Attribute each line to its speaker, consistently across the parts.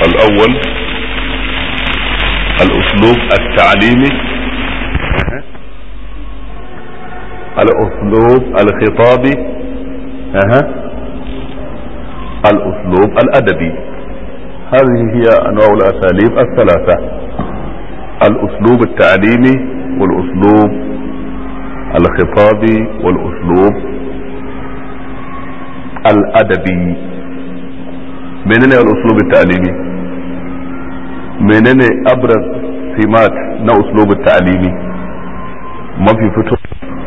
Speaker 1: الأول الأسلوب التعليمي الأسلوب الخطابي أها الأسلوب الأدبي هذه هي أنواع الأساليب الثلاثة الأسلوب التعليمي والأسلوب الخطابي والأسلوب الأدبي menene الأسلوب التعليمي menene أبرز سمات na أسلوب التعليمي mafi fito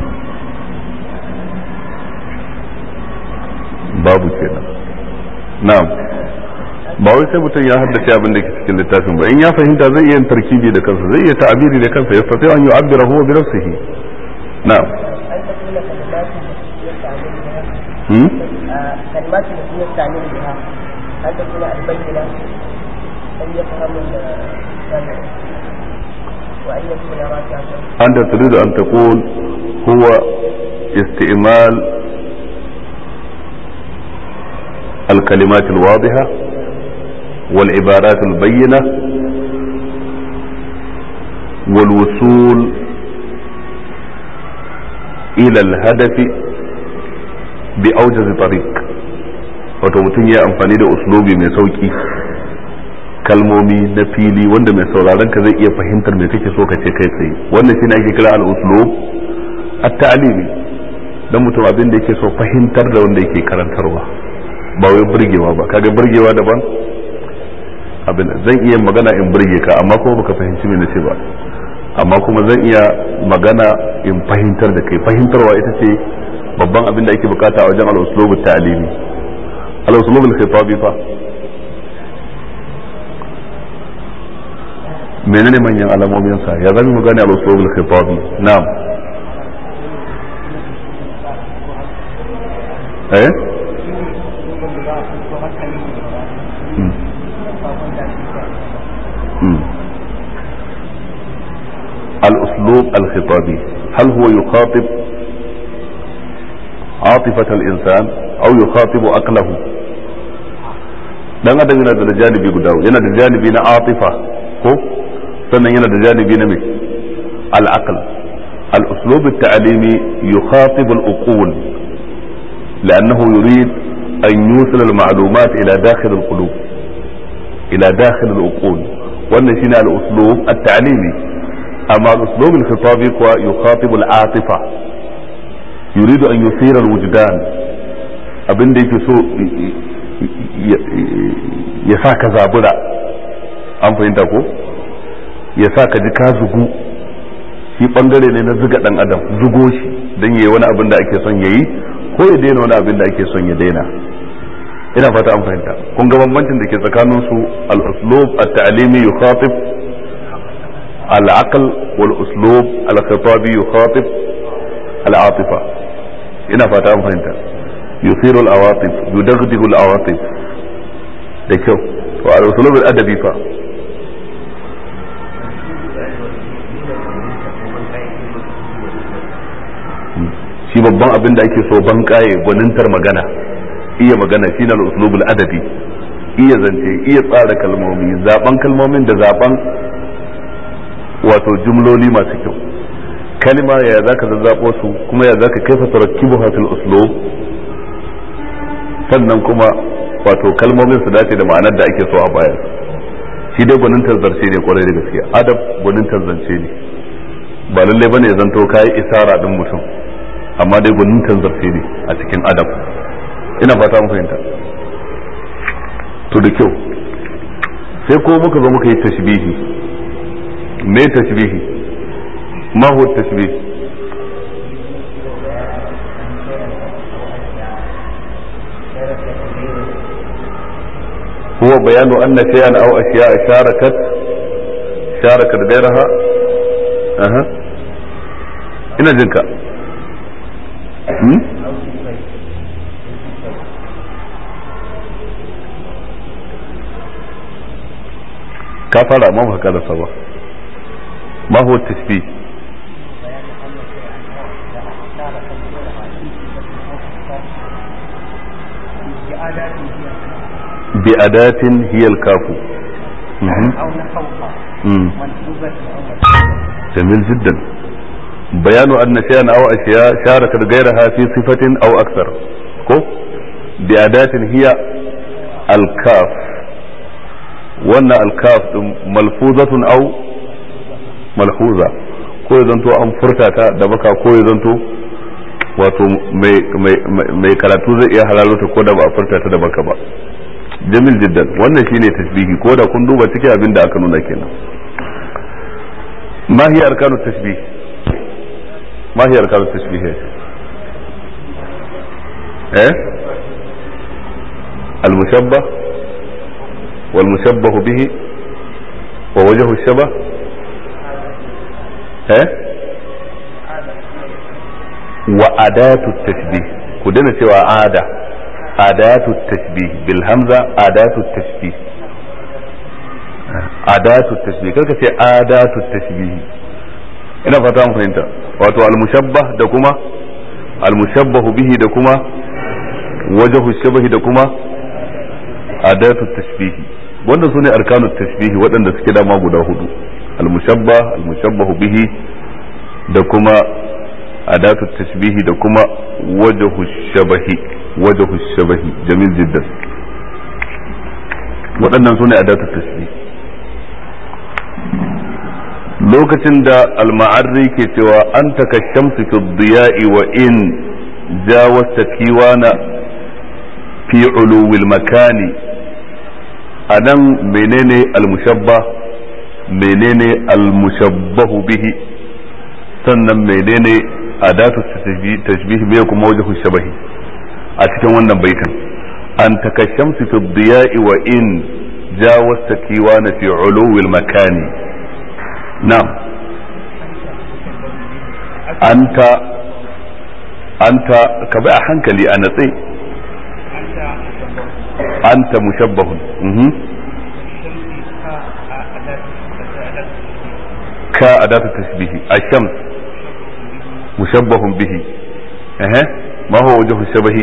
Speaker 1: babu kenan na'am ba wai sai mutum ya haddace abin da ke cikin littafin ba in ya fahimta zai iya tarkibi da kansa zai iya ta'abiri da kansa ya fata an yu'abbira huwa bi nafsihi na'am hmm
Speaker 2: كلمات التي يستعمل بها هل تكون البينة أن يفهم السامع وأن يكون راجعا
Speaker 1: أنت تريد أن تقول هو استعمال الكلمات الواضحة والعبارات البينة والوصول إلى الهدف بأوجز طريق wato mutum ya amfani da uslubi mai sauki kalmomi na fili wanda mai sauraron ka zai iya fahimtar me kake so ka ce kai tsaye wannan shine ake kira al-uslub at-ta'limi dan mutum abin da yake so fahimtar da wanda yake karantarwa ba wai burgewa ba kaga burgewa daban abin zan iya magana in burge ka amma kuma baka fahimci me nace ba amma kuma zan iya magana in fahimtar da kai fahimtarwa ita ce babban abin da ake bukata a wajen al-uslub at-ta'limi al-uslub al-khitabi fa menene manyan alamomin sa ya zama mu gane al-uslub al-khitabi na'am eh الأسلوب الخطابي هل هو يخاطب عاطفة الإنسان أو يخاطب أقله dan adam yana da janibi guda yana da janibi na atifa ko sannan yana da janibi na mai al-aql al-uslub at-ta'limi yukhatib al-uqul لأنه يريد أن يوصل المعلومات إلى داخل القلوب إلى داخل العقول وأن شنو الأسلوب التعليمي أما الأسلوب الخطابي هو يخاطب العاطفة يريد أن يثير الوجدان abin da yake so ya sa ka zabura an fahimta ko ya sa ka ji ka zugu shi bangare ne na zuga dan adam zugo shi don yayi wani abin da ake son yayi ko ya daina wani abin da ake son ya daina ina fata an fahimta kun ga bambancin da ke tsakanin su al-uslub at-ta'limi yukhatib al-aql wal uslub al-khitabi yukhatib al-atifa ina fata an fahimta yusiru al-awatif yudaghdigu al-awatif da kyau to al-uslub al-adabi fa shi babban abin da ake so ban kaye gwanintar magana iya magana shine al-uslubul adabi iya zance iya tsara kalmomi zaben kalmomin da zaben wato jumloli masu kyau kalma ya zaka zazzabo su kuma ya zaka kaifa tarakkibuha fil uslub sannan kuma wato kalmomin su dace da ma'anar da ake so a bayar shi dai gwanintar zance ne kwarai da gaske adab gwanintar zance ne ba lallai bane ya zanto kai isara din mutum amma dai gwanin tanzarce ne a cikin adab ina fata mu fahimta to da kyau sai ko muka zo muka yi tashbihi me tashbihi ma huwa tashbih هو بيان أن شيئا أو أشياء شاركت شاركت غيرها أها ina jinka ka fara ma ba karasa ba ma huwa tashbih بأداة هي الكاف مهم.
Speaker 3: أو فوق
Speaker 1: مم.
Speaker 3: منصوبة أو مرفوعة
Speaker 1: جميل جدا بيان أن شيئا أو أشياء شاركت غيرها في صفة أو أكثر كو بأداة هي الكاف وأن الكاف ملفوظة أو ملحوظة ko ya zanto an furta ta da baka ko ya zanto wato mai karatu zai iya halalota ko da ba a furta ta da baka ba jamil jiddan wannan shine tasbihi ko da kun duba cikin abin da aka nuna kenan ما هي أركان التشبيه ما هي أركان التشبيه يا شيخ؟ إيه المشبه والمشبه به ووجه الشبه إيه وأداة التشبيه كدنا سوى عادة أداة التشبيه بالهمزة أداة التشبيه adatu tashbih karka ce adatu tashbih ina fata mun fahimta wato al-mushabbah da kuma al-mushabbahu bihi da kuma wajhu shabahi da kuma adatu tashbih wannan sune arkanu tashbih waɗanda suke dama guda hudu al-mushabbah al-mushabbahu bihi da kuma adatu tashbih da kuma wajhu shabahi wajhu shabahi jamil jiddan waɗannan sune adatu tashbih lokacin da alma'arri ke cewa an taka shamsu fi diya'i wa in jawasta kiwana fi uluwil makani a nan menene almushabba menene almushabbahu bihi sannan menene adatu tashbih me kuma wajhu shabahi a cikin wannan baitin an taka shamsu fi diya'i wa in jawasta kiwana fi uluwil makani نعم أنت أنت كبأ حنكلي أنا تي أنت مشبه مه. كأداة التشبيه الشمس مشبه به أه. ما هو وجه الشبه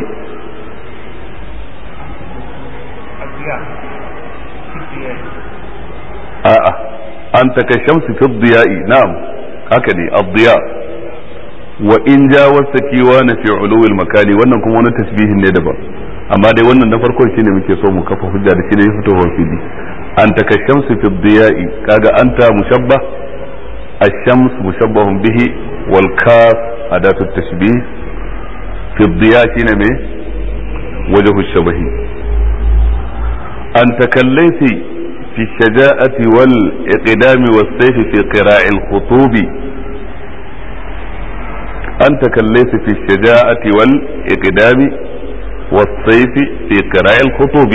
Speaker 1: آه. آه. أنت كالشمس في الضياء نعم هكذا الضياء وإن جاوزت كيوان في علو المكان wannan kuma wani tasbihin ne daban amma dai wannan na farkon shine muke so mu kafa hujja da shi ne fitowar fili anta kashamsu fi dhiya'i kaga anta mushabbah ash-shams mushabbahun bihi wal kaf adatu tashbih fi dhiya shine me wajhu shabahi anta kallaisi في الشجاعة والإقدام والسيف في قراء الخطوب أنت كالليس في الشجاعة والإقدام والسيف في قراء الخطوب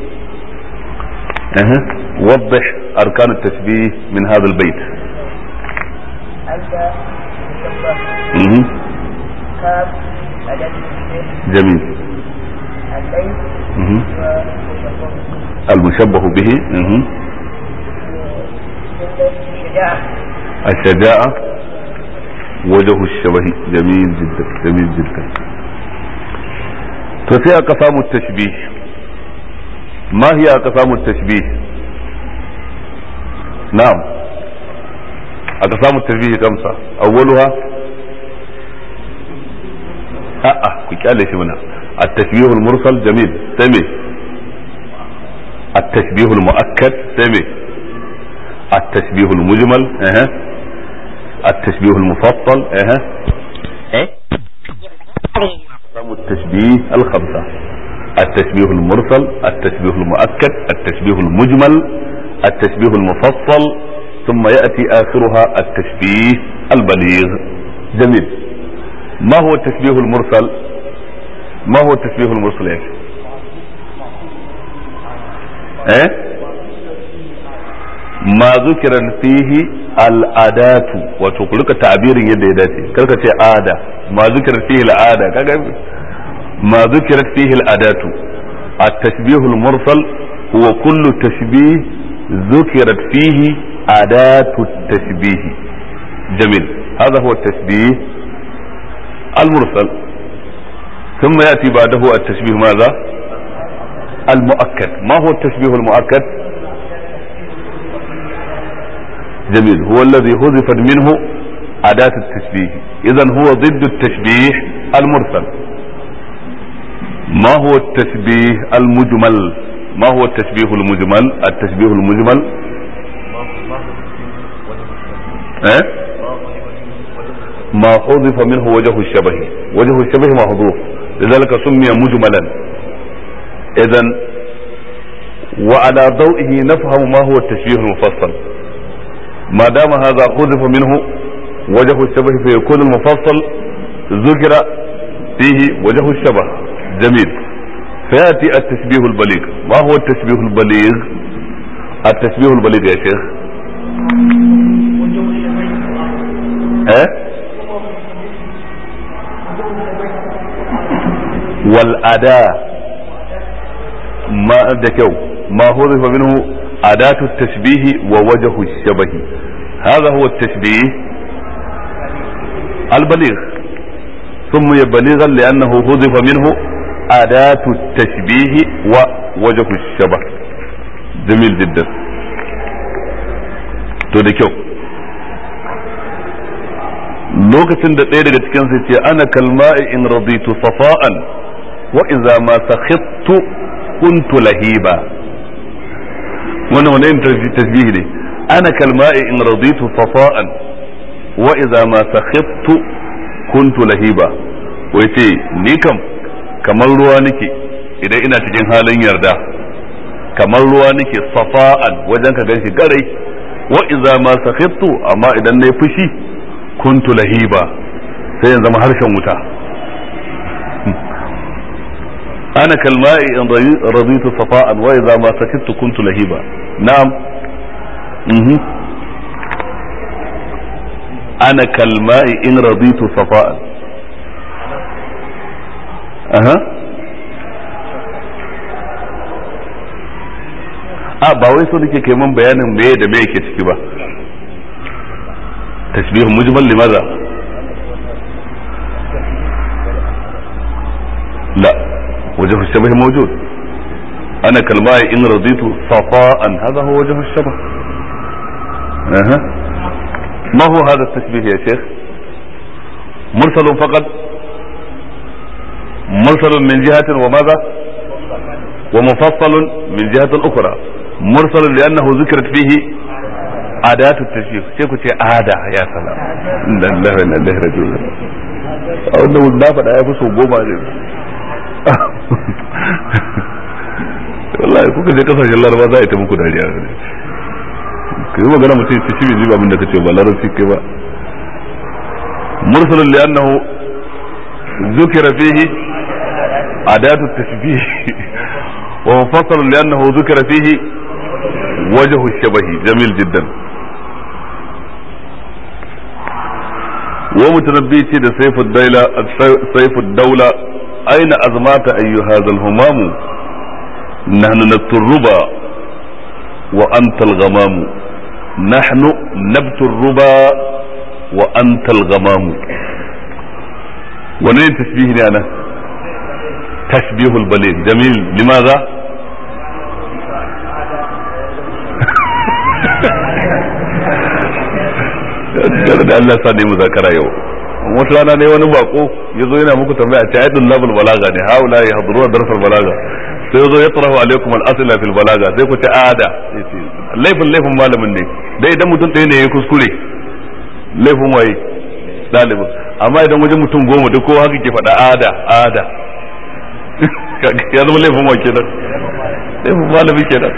Speaker 1: أه. وضح أركان التشبيه من هذا البيت
Speaker 2: أنت مشبه
Speaker 1: مه.
Speaker 2: كاف أداة التشبيه
Speaker 1: جميل
Speaker 2: الليل
Speaker 1: مه.
Speaker 2: ومشبه
Speaker 1: المشبه به مه.
Speaker 2: الشجاعة
Speaker 1: الشجاعة وجه الشبه جميل جدا جميل جدا ففي أقسام التشبيه ما هي أقسام التشبيه نعم أقسام التشبيه خمسة أولها أه كي هنا التشبيه المرسل جميل سمي التشبيه المؤكد سمي التشبيه المجمل أه. التشبيه المفصل أه.
Speaker 4: ايه
Speaker 1: أقسام التشبيه الخمسة التشبيه المرسل التشبيه المؤكد التشبيه المجمل التشبيه المفصل ثم يأتي آخرها التشبيه البليغ جميل ما هو التشبيه المرسل ما هو التشبيه المرسل يا شيخ ايه ما ذكر فيه الأداة wato ku rika ta'abirin yadda ya dace karka ce ada ma zikira fihi al'ada kaga ma zikira fihi al'adatu at-tashbih al-mursal huwa kullu tashbih ذكرت فيه أداة التشبيه جميل هذا هو التشبيه المرسل ثم يأتي بعده التشبيه ماذا المؤكد ما هو التشبيه المؤكد جميل هو الذي حذفت منه أداة التشبيه إذا هو ضد التشبيه المرسل ما هو التشبيه المجمل ما هو التشبيه المجمل التشبيه المجمل إيه؟ ما حذف منه وجه الشبه وجه الشبه محذوف لذلك سمي مجملا اذا وعلى ضوئه نفهم ما هو التشبيه المفصل ما دام هذا حذف منه وجه الشبه فيكون المفصل ذكر فيه وجه الشبه جميل فياتي التشبيه البليغ ما هو التشبيه البليغ التشبيه البليغ يا شيخ ايه والأداة ما دكو ما حذف منه أداة التشبيه ووجه الشبه هذا هو التشبيه البليغ سمي بليغا لأنه حذف منه أداة التشبيه ووجه الشبه جميل جدا to da kyau lokacin da ɗaya daga cikin sai ce ana kalma'i in raditu safa'an wa iza ma sakhittu kuntu lahiba wannan wani yin tasbihi ne ana kalma'i in raditu safa'an wa iza ma sakhittu kuntu lahiba wai ce ni kam kamar ruwa nake idan ina cikin halin yarda kamar ruwa nake safa'an wajen ka ganshi garai wa iza ma sakhittu amma idan nayi fushi kuntu lahiba sai yanzu zama harshen wuta ana kalma'i in raditu safa'an wa idza ma sakittu kuntu lahiba na'am mhm ana kalma'i in raditu safa'an aha a ba wai so nake kai mun bayanin me da me yake ciki ba تشبيه مجمل لماذا لا وجه الشبه موجود انا كالماء ان رضيت صفاء هذا هو وجه الشبه أه. ما هو هذا التشبيه يا شيخ مرسل فقط مرسل من جهة وماذا ومفصل من جهة أخرى مرسل لأنه ذكرت فيه adatu tashbih sai ku ce ada ya salam lallahi wa lillahi rajiun a wannan na faɗa ya fi so goma ne wallahi kuka je kasashen laraba za a yi ta muku dariya ka yi magana mutum ce shi bai ji abin da ka ce ba larabci kai ba mursalun li'annahu zukira fihi adatu tashbih wa mufassalun li'annahu zukira fihi wajhu shabahi jamil jiddan ومتنبي ده سيف الدولة سيف الدولة أين أزمات أي هذا الهمام نحن نبت الربا وأنت الغمام نحن نبت الربا وأنت الغمام ونين تشبيهني أنا تشبيه البليغ جميل لماذا da Allah sa ne muzakara yau wata rana ne wani bako ya zo yana muku tambaya ta aidun labul balaga ne haula ya haduru darsal balaga sai ya zo ya tsarahu alaikum al-asla fil balaga sai ku ta ada laifin laifin malamin ne dai idan mutum ɗaya ne ya kuskure laifin waye ɗalibin amma idan wajen mutum goma duk kowa haka ke faɗa ada ada ya zama laifin wa kenan laifin malami kenan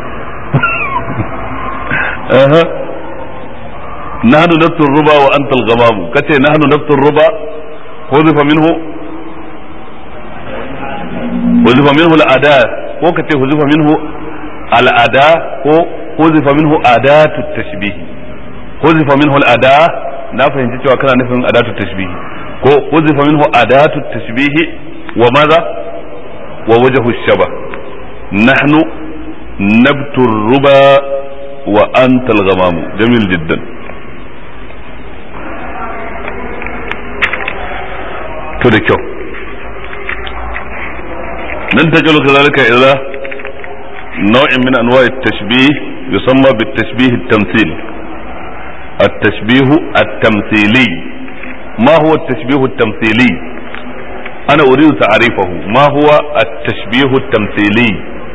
Speaker 1: نحن نبت الربا وأنت الغمام كتي نحن نبت الربا حذف منه حذف منه الأداة ko kace huzifa minhu al'ada ko huzifa minhu adatu tashbihi huzifa minhu al'ada na fahimci cewa kana nufin adatu tashbihi ko huzifa minhu adatu tashbihi wa maza wa wajhu shaba nahnu nabtu ruba wa anta al-ghamam jamil jiddan to da kyau nan ta jalo kazalika ila nau'in min anwa'i tashbih yusamma bit tashbih at-tamthil التشبيه التمثيلي ما هو التشبيه التمثيلي أنا أريد تعريفه ما هو التشبيه التمثيلي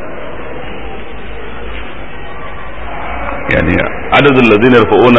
Speaker 1: يعني عدد الذين يرفعون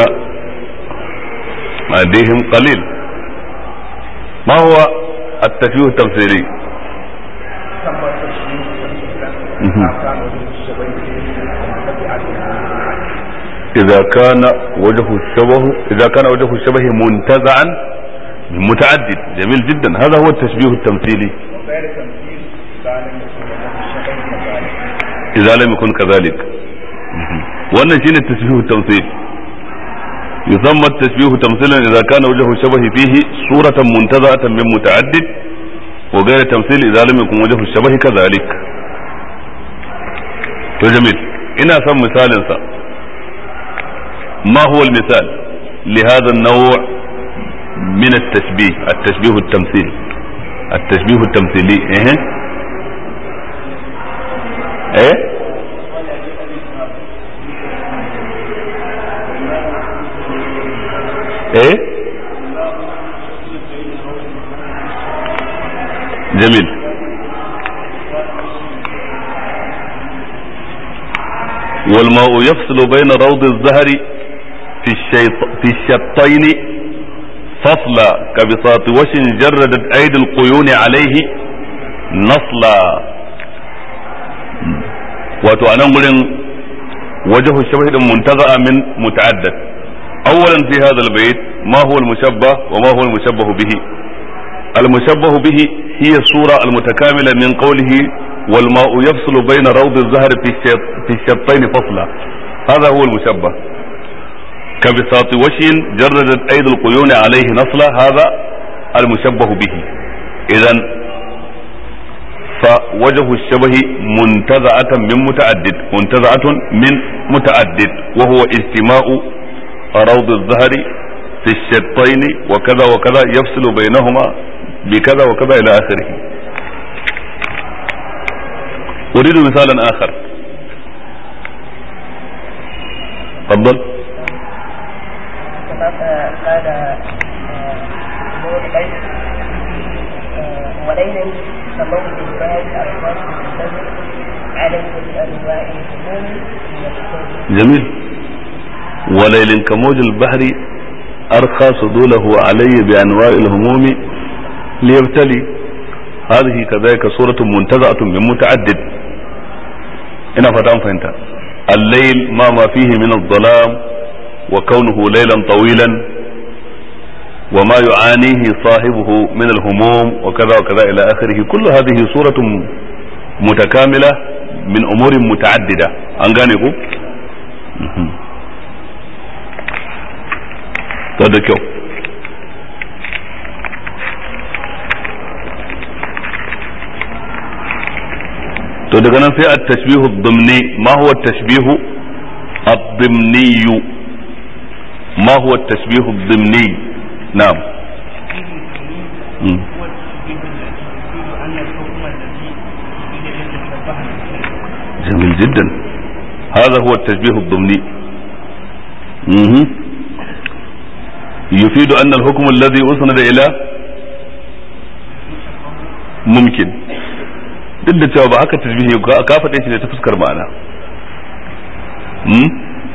Speaker 1: أيديهم قليل ما هو التشبيه التمثيلي
Speaker 3: ثم تشبيه
Speaker 1: مهم.
Speaker 3: ما كان وجه الشبه منتفعا
Speaker 1: إذا كان وجه الشبه إذا كان وجه الشبه منتزعا متعدد جميل جدا هذا هو التشبيه التمثيلي
Speaker 3: وغير تمثيل كان يكون وجه الشبه كذلك
Speaker 1: إذا لم يكن كذلك wannan shine tashbihu tamthil yusamma tashbihu tamthilan idza kana wajhu shabahi fihi suratan muntaza'atan min muta'addid wa ghayra tamthil idza lam yakun wajhu shabahi kadhalik to jamil ina son misalin sa ما هو المثال لهذا النوع من التشبيه التشبيه التمثيل التشبيه التمثيلي ايه ايه ايه جميل والماء يفصل بين روض الزهر في الشيط في الشطين فصلا كبساط وش جردت ايدي القيون عليه نصلا wato a nan gurin wajahu shabahi muntaza min muta'addad اولا في هذا البيت ما هو المشبه وما هو المشبه به المشبه به هي الصورة المتكاملة من قوله والماء يفصل بين روض الزهر في الشط في الشطين فصلا هذا هو المشبه كبساط وشي جردت أيدي القيون عليه نصلا هذا المشبه به إذا فوجه الشبه منتزعة من متعدد منتزعة من متعدد وهو اجتماع روض الظهر في الشطين وكذا وكذا يفصل بينهما بكذا وكذا إلى آخره أريد مثالا آخر تفضل
Speaker 2: كما قال نور الليل وليلا كموت الباب أرواح الدم عليه بأنواع الهموم من الكون
Speaker 1: جميل وليل كموج البحر أرخى صدوله علي بأنواع الهموم ليبتلي هذه كذلك صورة منتزعة من متعدد ina fata an fahimta الليل ما ما فيه من الظلام وكونه ليلا طويلا وما يعانيه صاحبه من الهموم وكذا وكذا إلى آخره كل هذه صورة متكاملة من أمور متعددة أنغانيكو da kyau to daga nan sai at-tashbihu ad-dimni ma huwa at-tashbihu ad-dimni ma huwa at-tashbihu ad-dimni na'am مم.
Speaker 4: هو التشبيه الذي يفيد أن الحكم الذي يريد أن يتشبه بالشيء
Speaker 1: جميل جدا هذا هو التشبيه الضمني مهم. يفيد أن الحكم الذي أسند إلى ممكن duk da cewa ba haka tasbihi ka ka faɗe shi ne ta fuskar ma'ana hmm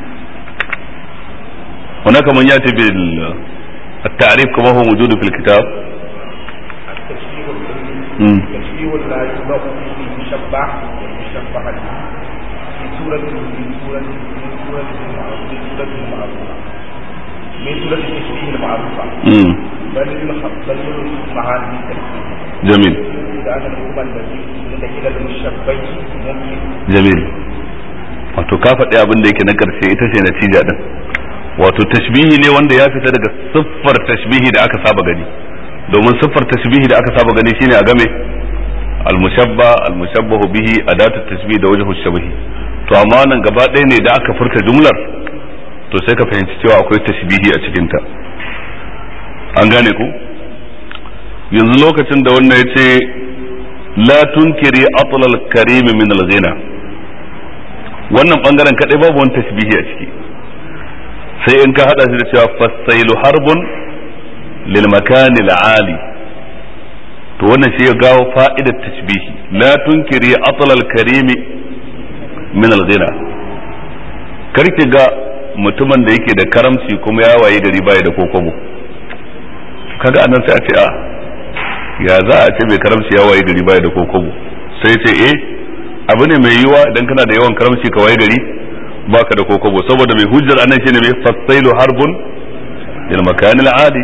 Speaker 1: هناك من يأتي بالتعريف كما هو موجود في الكتاب
Speaker 3: التشبيه الضمني
Speaker 1: مم.
Speaker 3: تشبيه لا يطلق فيه المشبع والمشبع به في سورة من سورة من سورة المعروفة من سورة المعروفة من سورة التشبيه المعروفة
Speaker 1: مم.
Speaker 3: بل الخ- بل معاني التشبيه
Speaker 1: جميل
Speaker 3: إذا أن الحكم الذي من إلى المشبه ممكن
Speaker 1: jamil wato ka faɗi abin da yake na ƙarshe ita ce natija din wato tashbihi ne wanda ya fita daga siffar tashbihi da aka saba gani domin siffar tashbihi da aka saba gani shine a game almushabba almushabbahu bihi adatu tashbih da wajhu shabahi to amma nan gaba ɗaya ne da aka furta jumlar to sai ka fahimci cewa akwai tashbihi a cikin ta an gane ku yanzu lokacin da wannan ya ce la tunkiri atlal karim min al-ghina wannan bangaren kadai babu wani tashbihi a ciki sai in ka hada shi da cewa fasailu harbun lil makani ali to wannan shi ya gawo fa'idar tashbihi la tunkiri atla al karimi min al ghina karki ga mutumin da yake da karamci kuma ya waye gari baya da kokobo kaga anan sai a ce a ya za a ce mai karamci ya waye gari baya da kokobo sai ce eh abu ne mai yiwa idan kana da yawan karamci ka waye gari baka da kokobo saboda mai hujjar anan shine mai fasailu harbun lil makanil adi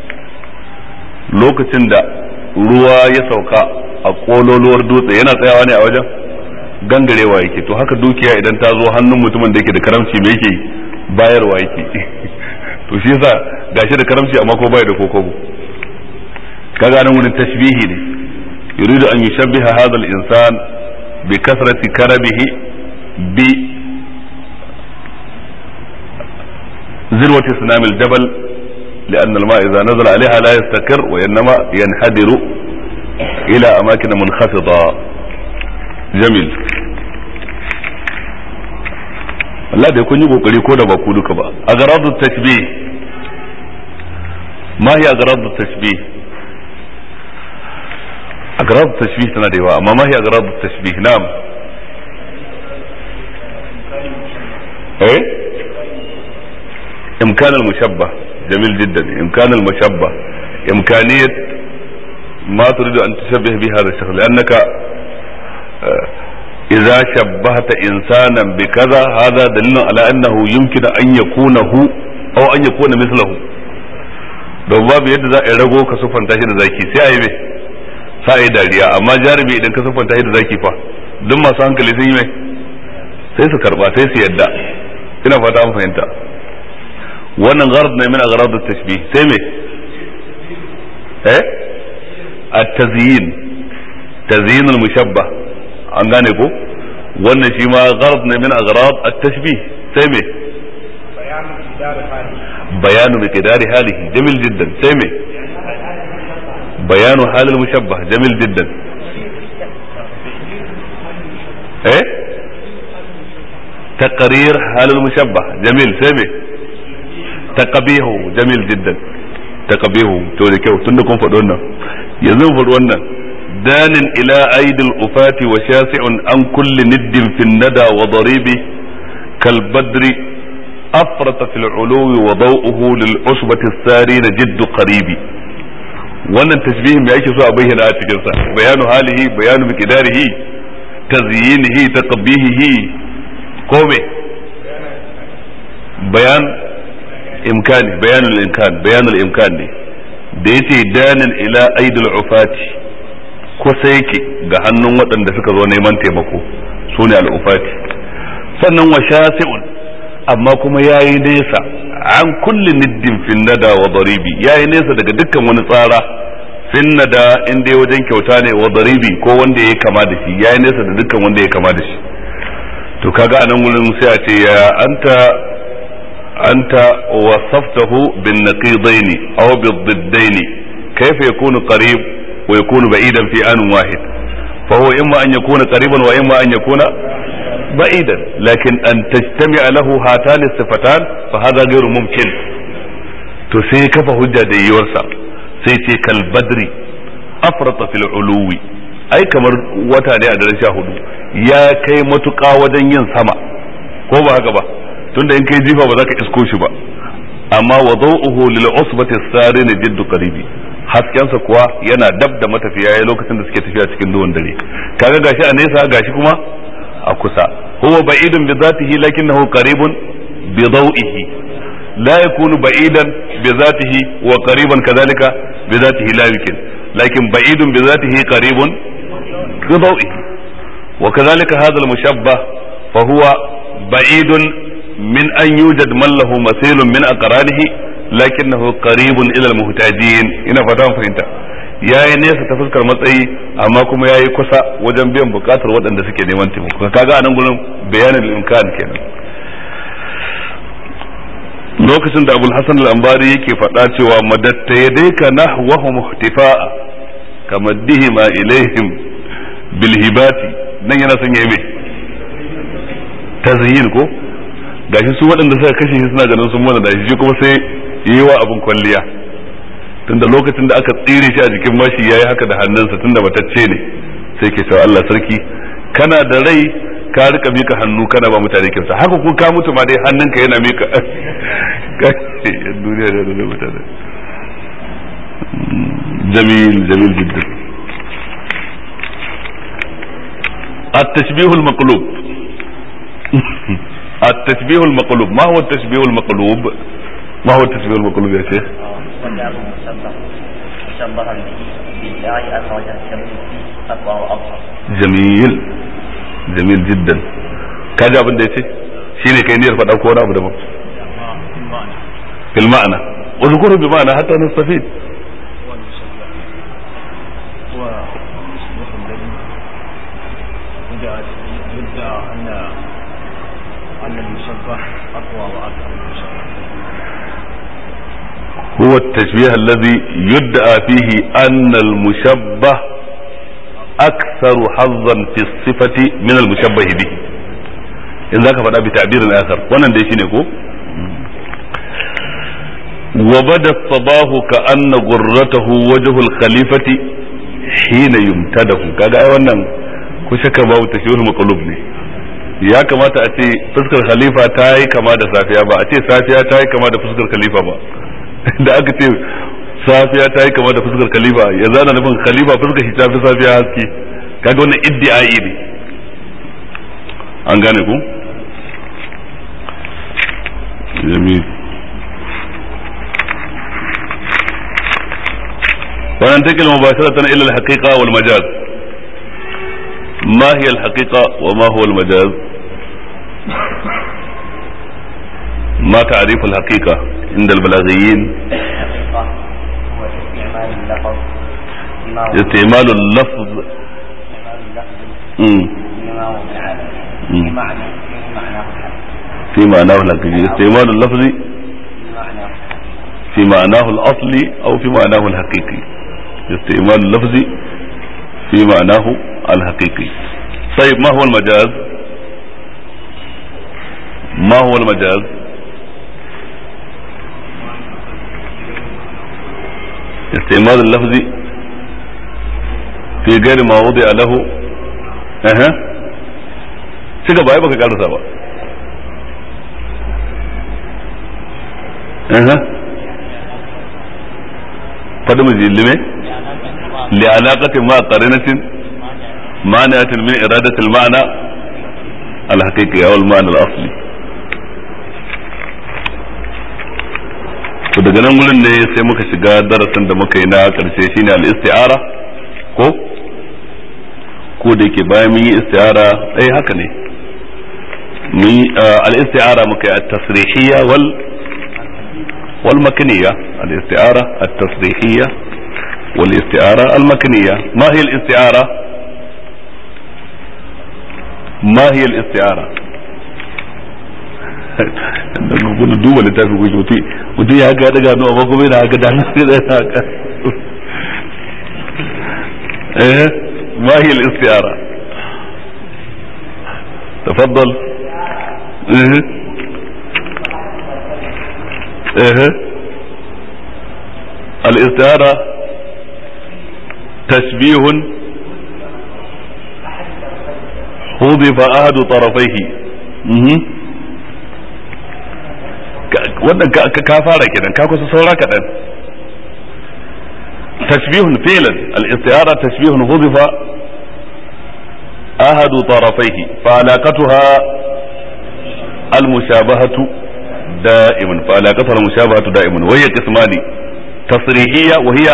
Speaker 1: lokacin da ruwa ya sauka a kololuwar dutse yana tsayawa ne a wajen gangarewa yake to haka dukiya idan ta zo hannun mutumin da yake da karamci me yake bayarwa yake to shi yasa gashi da karamci amma ko bai da kokobo kaga nan wurin tashbihi ne yuridu an yushabbiha hadha al-insan bi kasrati karabihi bi ذروة سنام الجبل لأن الماء إذا نزل عليها لا يستقر وإنما ينحدر إلى أماكن منخفضة جميل Allah da kun yi kokari ko da ba ku duka ba a garadu tashbih ma hiya garadu tashbih a garadu tashbih tana da yawa amma ma hiya garadu tashbih na'am eh imkan al-mushabbah jamil jiddan imkan al-mushabbah imkaniyat ما تريد أن تشبه به هذا الشخص لأنك إذا شبهت إنسانا بكذا هذا دليل على أنه يمكن أن يكون هو أو أن يكون مثله don babu yadda za a rago ka siffanta shi da zaki sai a yi mai sa a yi dariya amma jarumi idan ka siffanta shi da zaki fa duk masu hankali sun yi mai sai su karba sai su yadda ina fata an fahimta wannan gharad ne min aghrad at-tashbih sai me eh at-tazyin tazyin al-mushabbah an gane ko wannan shi ma gharad ne min aghrad at-tashbih sai me bayanu miqdari halihi jamil jiddan sai me bayanu hal al-mushabbah jamil jiddan eh تقرير حال المشبه جميل سامي تقبيهه جميل جدا تقبيهه تو da kyau tunda kun faɗi wannan yanzu mu faɗi wannan danin ila aidil ufati wa shasi'un an kulli niddin fin nada wa daribi kal badri afrata fil uluwi wa daw'uhu lil usbati sarin jiddu qaribi wannan tashbihin me yake so a bayyana a cikin sa bayanu halihi bayanu miqdarihi tazyinihi taqbihihi ko me bayan imkani bayanul imkan bayanul imkan ne da yace danin ila aidul ufati kusa yake ga hannun waɗanda suka zo neman taimako su ne al'ufati sannan wa shasi'un amma kuma yayi nesa an kulli niddin finnada wa daribi yayi nesa daga dukkan wani tsara finnada in dai wajen kyauta ne wa daribi ko wanda ya kama da shi yayi nesa da dukkan wanda ya kama da shi to kaga anan gurin sai a ce ya anta anta wasaftahu bin naqidaini aw bi diddaini kayfa yakunu qarib wa yakunu ba'idan fi an wahid fa huwa imma an yakuna qariban wa imma an yakuna ba'idan lakin an tajtami'a lahu hatan sifatan fa hadha ghayru mumkin to sai kafa hujja da yiwarsa sai ce kal badri afrata fil uluwi ai kamar wata ne a daren sha hudu ya kai matuƙa wajen yin sama ko ba haka ba tunda in kai jifa ba za ka isko shi ba amma wa dawuhu lil usbati sarin jiddu qaribi haskensa kuwa yana dab da matafiya yayin lokacin da suke tafiya cikin duwan dare kaga gashi a nesa gashi kuma a kusa huwa ba'idun bi zatihi lakinnahu qaribun bi dawihi la yakunu ba'idan bi zatihi wa qariban kadhalika bi zatihi la yumkin lakin ba'idun bi zatihi qaribun bi dawihi وكذلك هذا المشبه فهو بعيد من أن يوجد من له مثيل من أقرانه لكنه قريب إلى المحتاجين إن فتان فهمت ya yi nesa ta fuskar matsayi amma kuma ya yi kusa wajen biyan bukatar waɗanda suke neman taimako kaga a nan gurin bayanin imkan kenan lokacin da abul hasan al-ambari yake faɗa cewa madatta yadayka nahwahu muhtifa'a kamaddihima ilaihim bil hibati nan yana son yayi mai tazyin ko gashi su waɗanda suka kashe shi suna ganin sun mana da shi kuma sai yi wa abin kwalliya tunda lokacin da aka tsire shi a jikin mashi yayi haka da hannunsa tunda matacce ne sai ke cewa Allah sarki kana da rai ka rika mika hannu kana ba mutane kinsa haka ko ka mutu ma dai hannunka yana mika duniya da da mutane jamil jamil jiddan التشبيه المقلوب التشبيه المقلوب ما هو التشبيه المقلوب ما هو التشبيه المقلوب يا شيخ
Speaker 2: وجعله مشبه مشبها به بالله عز وجل تشبه فيه أقوى وأظهر
Speaker 1: جميل جميل جدا kaji abin da ya ce shi ne kai niyyar faɗa ko wani abu daban fil ma'ana uzkuru bi ma'ana hatta nastafid
Speaker 4: يدعى أن أن المشبه أقوى وأكثر من المشبه
Speaker 1: هو التشبيه الذي يدعى فيه أن المشبه أكثر حظا في الصفة من المشبه به إن ذاك فدا بتعبير آخر وانا دي شيني وبدا الصباح كأن غرته وجه الخليفة حين يمتده كاga ai wannan ko shakka babu tashbihul maqlub ne ya kamata a ce fuskar khalifa ta yi kama da safiya ba a ce safiya ta yi kama da fuskar khalifa ba da aka ce safiya ta yi kama da fuskar khalifa ya zana nufin khalifa fuskar shi ta fi safiya haske kaga wannan iddi'ai ne an gane ku jamil وننتقل مباشرة إلى الحقيقة والمجاز ما هي الحقيقة وما هو المجاز ما تعريف الحقيقة عند البلاغيين
Speaker 2: الحقيقة هو استعمال اللفظ بما هو
Speaker 1: استعمال اللفظ
Speaker 2: استعمال اللفظ
Speaker 1: مم.
Speaker 2: بما هو العالم
Speaker 1: مم.
Speaker 2: بمعنى بمعناه الحق
Speaker 1: في معناه الحقيقي استعمال اللفظ
Speaker 2: بمعناه
Speaker 1: في معناه الأصلي أو في معناه الحقيقي استعمال اللفظ في معناه الحقيقي طيب ما هو المجاز ما هو المجاز استعمال اللفظ في غير ما وضع له اها shiga ba ai baka karasa ba اها فدم لمه لعلاقة مع قرينة مانعة من إرادة المعنى الحقيقي أو المعنى الأصلي to daga nan wurin ne sai muka shiga darasin da muka yi na karshe shine al-isti'ara ko ko da yake bayan mun yi isti'ara eh haka ne mun yi al-isti'ara muka yi at-tasrihiyya wal wal makniyya al-isti'ara at-tasrihiyya wal isti'ara al-makniyya ma hiya al-isti'ara ma hiya al-isti'ara da gudu duba littafi ko mutum mutum ya ga daga no amma kuma yana haka da nan da haka eh ma hiya al-isti'ara تفضل ايه ايه الاستعارة تشبيه حذف أحد طرفيه مهم. wannan ka fara kenan ka kusa saura kaɗan tashbihun filan al-isti'ara tashbihun hudifa ahadu tarafaihi fa alaqatuha al-mushabahatu da'iman fa alaqatuha al-mushabahatu da'iman wa hiya qismani tasrihiyya wa hiya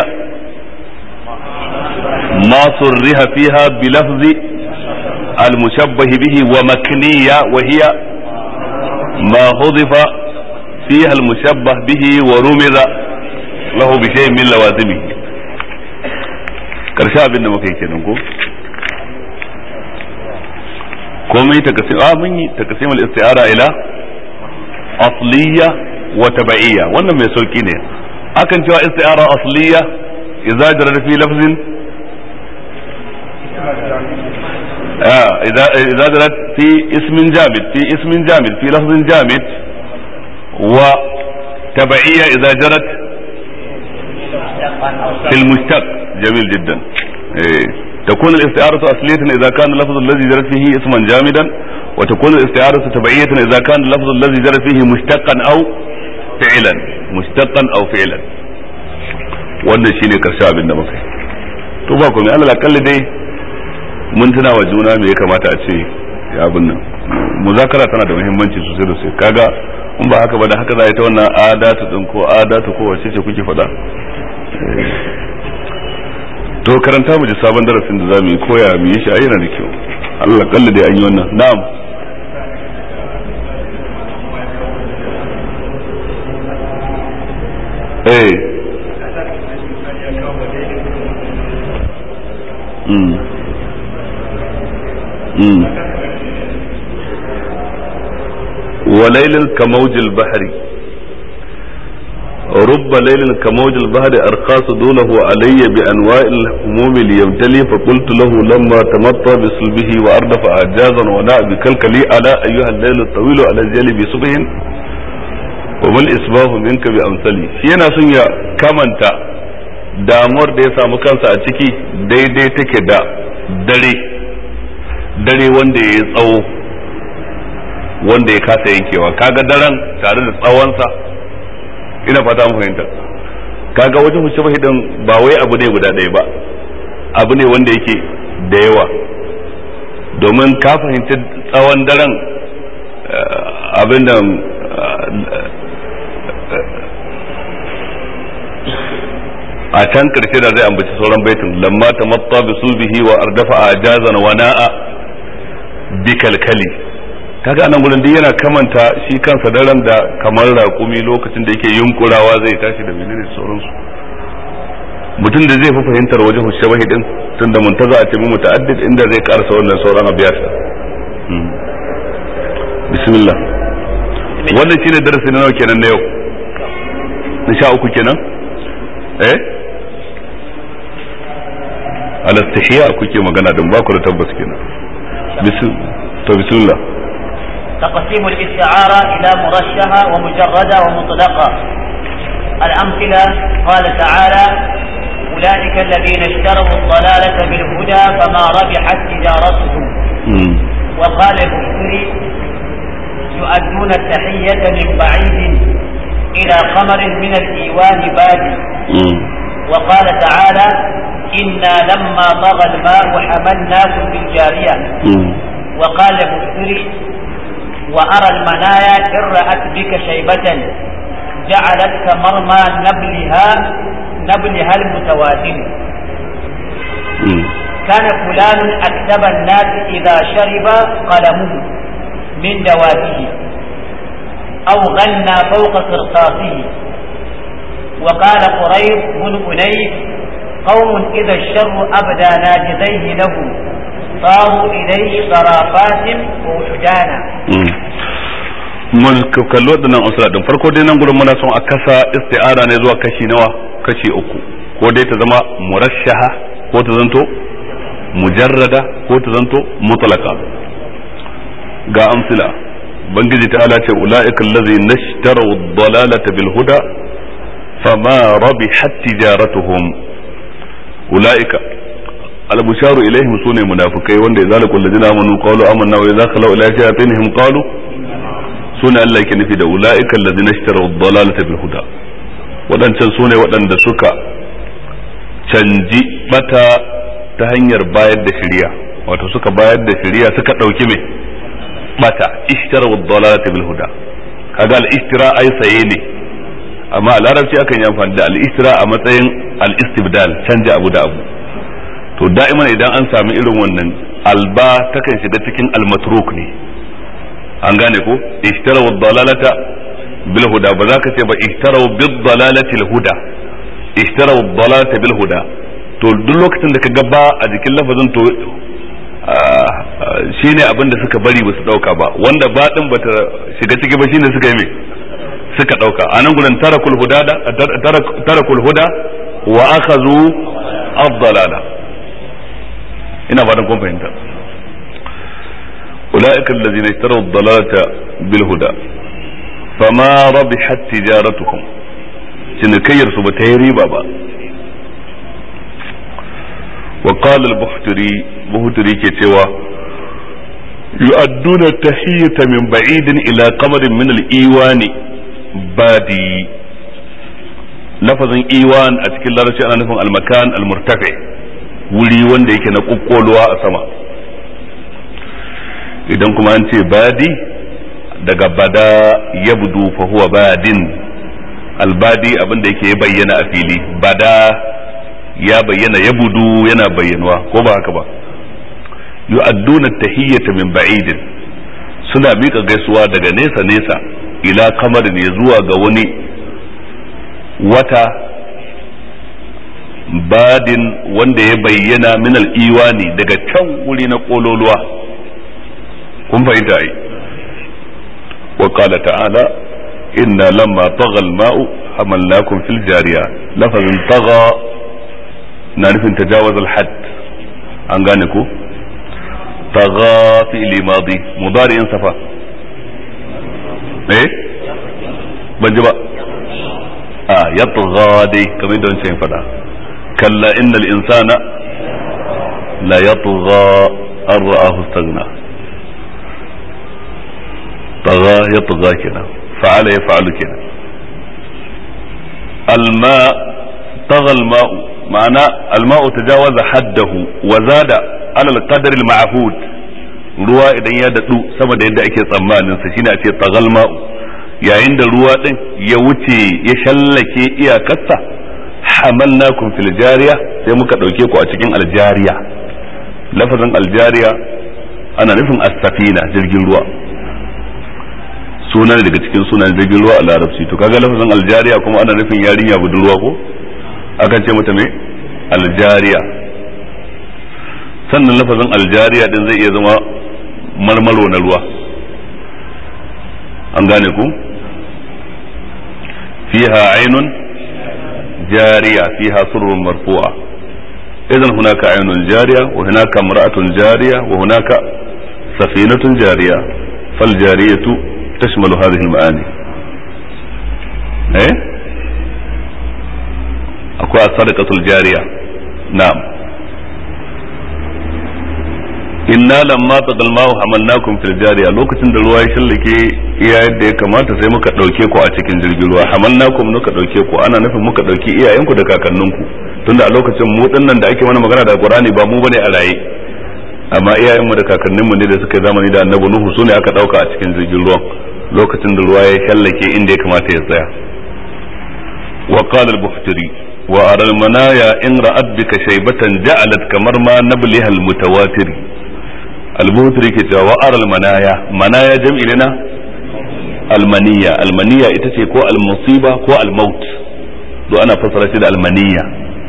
Speaker 1: ma surriha fiha bi lafzi al-mushabbah bihi wa makniyya wa hiya ma hudifa فيها المشبه به ورمز له بشيء من لوازمه karshe abin da muka yi kenan ko komai takasim a mun yi takasim al-isti'ara ila asliya wa tabaiya wannan mai sauki ne akan cewa isti'ara asliya idza jarra fi lafzin آه إذا إذا جرت في اسم جامد في اسم جامد في لفظ جامد وتبعية إذا جرت في المشتق جميل جدا إيه. تكون الاستعارة أصلية إذا كان اللفظ الذي جرت فيه اسما جامدا وتكون الاستعارة تبعية إذا كان اللفظ الذي جرت فيه مشتقا أو فعلا مشتقا أو فعلا wannan shine karshe abin da muka yi to ba komai alal akalli dai mun tuna wa juna me ya kamata a ce ya abin nan muzakara tana da muhimmanci sosai da sosai kaga in ba haka ba da haka za a yi ta wannan adatu din ko adatu ko wace ce kuke faɗa to karanta mu ji sabon darasin da za mu yi koya mu yi shi a yana da kyau Allah kalli dai an yi wannan na'am eh mm mm وليل كموج البحر رب ليل كموج البحر أرقى صدوله علي بأنواع الهموم ليبتلي فقلت له لما تمطى بصلبه وأردف أعجازا وناء بكلكلي ألا أيها الليل الطويل على الجلي بصبح وما الإسباه منك بأمثلي شينا سنيا كمنتا damuwar da ya samu kansa a ciki daidai take da dare dare wanda ya yi tsawo wanda ya kasa yankewa kaga daren tare da tsawonsa ina fata an fahimta kaga wajen huce fahidan ba wai abu ne guda ɗaya ba abu ne wanda yake da yawa domin ka fahimci tsawon daren abin da a can karshe da zai ambaci sauran baitin lamma ta matta bi sulbihi wa ardafa a jazan wa na'a bi kalkali kaga anan gurin duk yana kamanta shi kansa daren da kamar raƙumi lokacin da yake yunkurawa zai tashi da menene sauransu mutum da zai fi fahimtar wajen shabahi din tun da muntaza a ce mu muta'addid inda zai karasa wannan sauran abiyata bismillah wannan shine darasi na nawa kenan na yau na sha uku kenan eh al-istihya kuke magana din ba ku da tabbas kenan to bismillah
Speaker 4: تقسيم الاستعارة إلى مرشحة ومجردة ومطلقة الأمثلة قال تعالى أولئك الذين اشتروا الضلالة بالهدى فما ربحت تجارتهم وقال البشري يؤدون التحية من بعيد إلى قمر من الإيوان بادي وقال تعالى إنا لما طغى الماء حملناكم في الجارية وقال البشري وأرى المنايا إن رأت بك شيبة جعلت كمرمى نبلها نبلها المتوازن كان فلان أكتب الناس إذا شرب قلمه من دواته أو غنى فوق قرطاسه وقال قريب بن أنيس قوم إذا الشر أبدى ناجذيه له صاروا إليه صرافات ووحدانا
Speaker 1: mun kalli waɗannan usra din farko dai nan gurin muna son a kasa isti'ara ne zuwa kashi nawa kashi uku ko dai ta zama murashaha ko ta zanto mujarrada ko ta zanto mutlaka ga amsila bangiji ta ala ce ula'ika allazi nashtaraw ad-dalalata bil huda fama rabihat tijaratuhum ula'ika al-busharu ilaihim sune munafikai wanda idza laqul ladina amanu qalu amanna wa idza khalu ila shayatinihim qalu sune Allah yake nufi da ula'ika allazina ishtaraw ad-dalalata bil huda wadancan sune waɗanda suka canji bata ta hanyar bayar da shari'a wato suka bayar da shari'a suka dauki mai bata ishtaraw ad-dalalata bil huda kaga al-ishtira ai saye ne amma a larabci akan yi amfani da al-ishtira a matsayin al-istibdal canja abu da abu to da'iman idan an sami irin wannan alba takan shiga cikin al-matruk ne an gane ko ishtaraw ad-dalalata bil huda ba za ka ce ba ishtaraw bid dalalati al-huda ishtaraw ad-dalalata bil huda to duk lokacin da ka ga ba a jikin lafazin to shine abin da suka bari ba su dauka ba wanda ba din bata shiga ciki ba shine suka yi me suka dauka anan gurin tarakul huda tarakul huda wa akhadhu ad-dalala ina ba kun fahimta ulaika allazina ishtaraw ad-dalalata bil huda fama rabihat tijaratuhum cinikayyar su ba ta yi riba ba wa qala al-buhtari buhtari ke cewa yu'adduna tahiyyata min ba'idin ila qamarin min al-iwani badi lafazin iwan a cikin larabci ana nufin al-makan al-murtafi wuri wanda yake na kokkolwa a sama idan kuma an ce badi daga bada yabdu fa huwa badin albadi abin da yake bayyana a fili bada ya bayyana ya budu yana bayyanuwa ko ba haka ba yu'adduna tahiyyata min ba'idin suna miƙa gaisuwa daga nesa nesa ila kamar ne zuwa ga wani wata badin wanda ya bayyana min al'iwani daga can wuri na kololuwa kun fahimta ai wa qala ta'ala inna lamma tagha al-ma'u hamalnakum fil jariya lafazin tagha na nufin tajawaz al-hadd an gane ko tagha fi'li madi mudari'in safa eh ban ji ba a yatgha dai kamar da wancan fada kalla innal insana la yatgha an ra'ahu istaghna tagha yatgha kenan fa'ala yaf'alu kenan الماء طغى الماء معنى الماء تجاوز حده وزاد على القدر المعهود ruwa idan ya daɗu sama da yadda ake tsammanin sa shine a ce tagal ma'u yayin da ruwa din ya wuce ya shallake iyakarsa hamalnakum fil jariya sai muka ɗauke ku a cikin aljariya lafazin aljariya ana nufin as-safina jirgin ruwa suna ne daga cikin sunan jirgin ruwa a larabci to kaga lafazin aljariya kuma ana nufin yarinya budurwa ko akan ce mata me aljariya sannan lafazin aljariya din zai iya zama marmaro na ruwa an gane ku fiha ainun jariya fiha surrun marfu'a idan hunaka ainun jariya wa hunaka mar'atun jariya wa hunaka safinatun jariya fal jariyatu تشمل هذه المعاني ايه اكو الصدقة الجارية نعم inna lamma taqal ma hamalnakum fil jariya lokacin da ruwa ya shallake iya yadda ya kamata sai muka dauke ku a cikin jirgin ruwa hamalnakum muka dauke ku ana nufin muka dauki iyayenku da kakanninku tunda a lokacin mu dinnan da ake mana magana da Qur'ani ba mu bane a raye amma iyayenmu da kakanninmu ne da suka zamani da annabi nuhu su ne aka dauka a cikin jirgin ruwan lokacin da ruwa ya shallake inda ya kamata ya tsaya wa qala al-buhtari wa ara al-manaya in ra'at bika shaybatan ja'alat kamar ma nabliha al-mutawatir al-buhtari ke cewa wa ara al-manaya manaya jam'i ne na al-maniya al-maniya ita ce ko al-musiba ko al-maut do ana fassara shi da al-maniya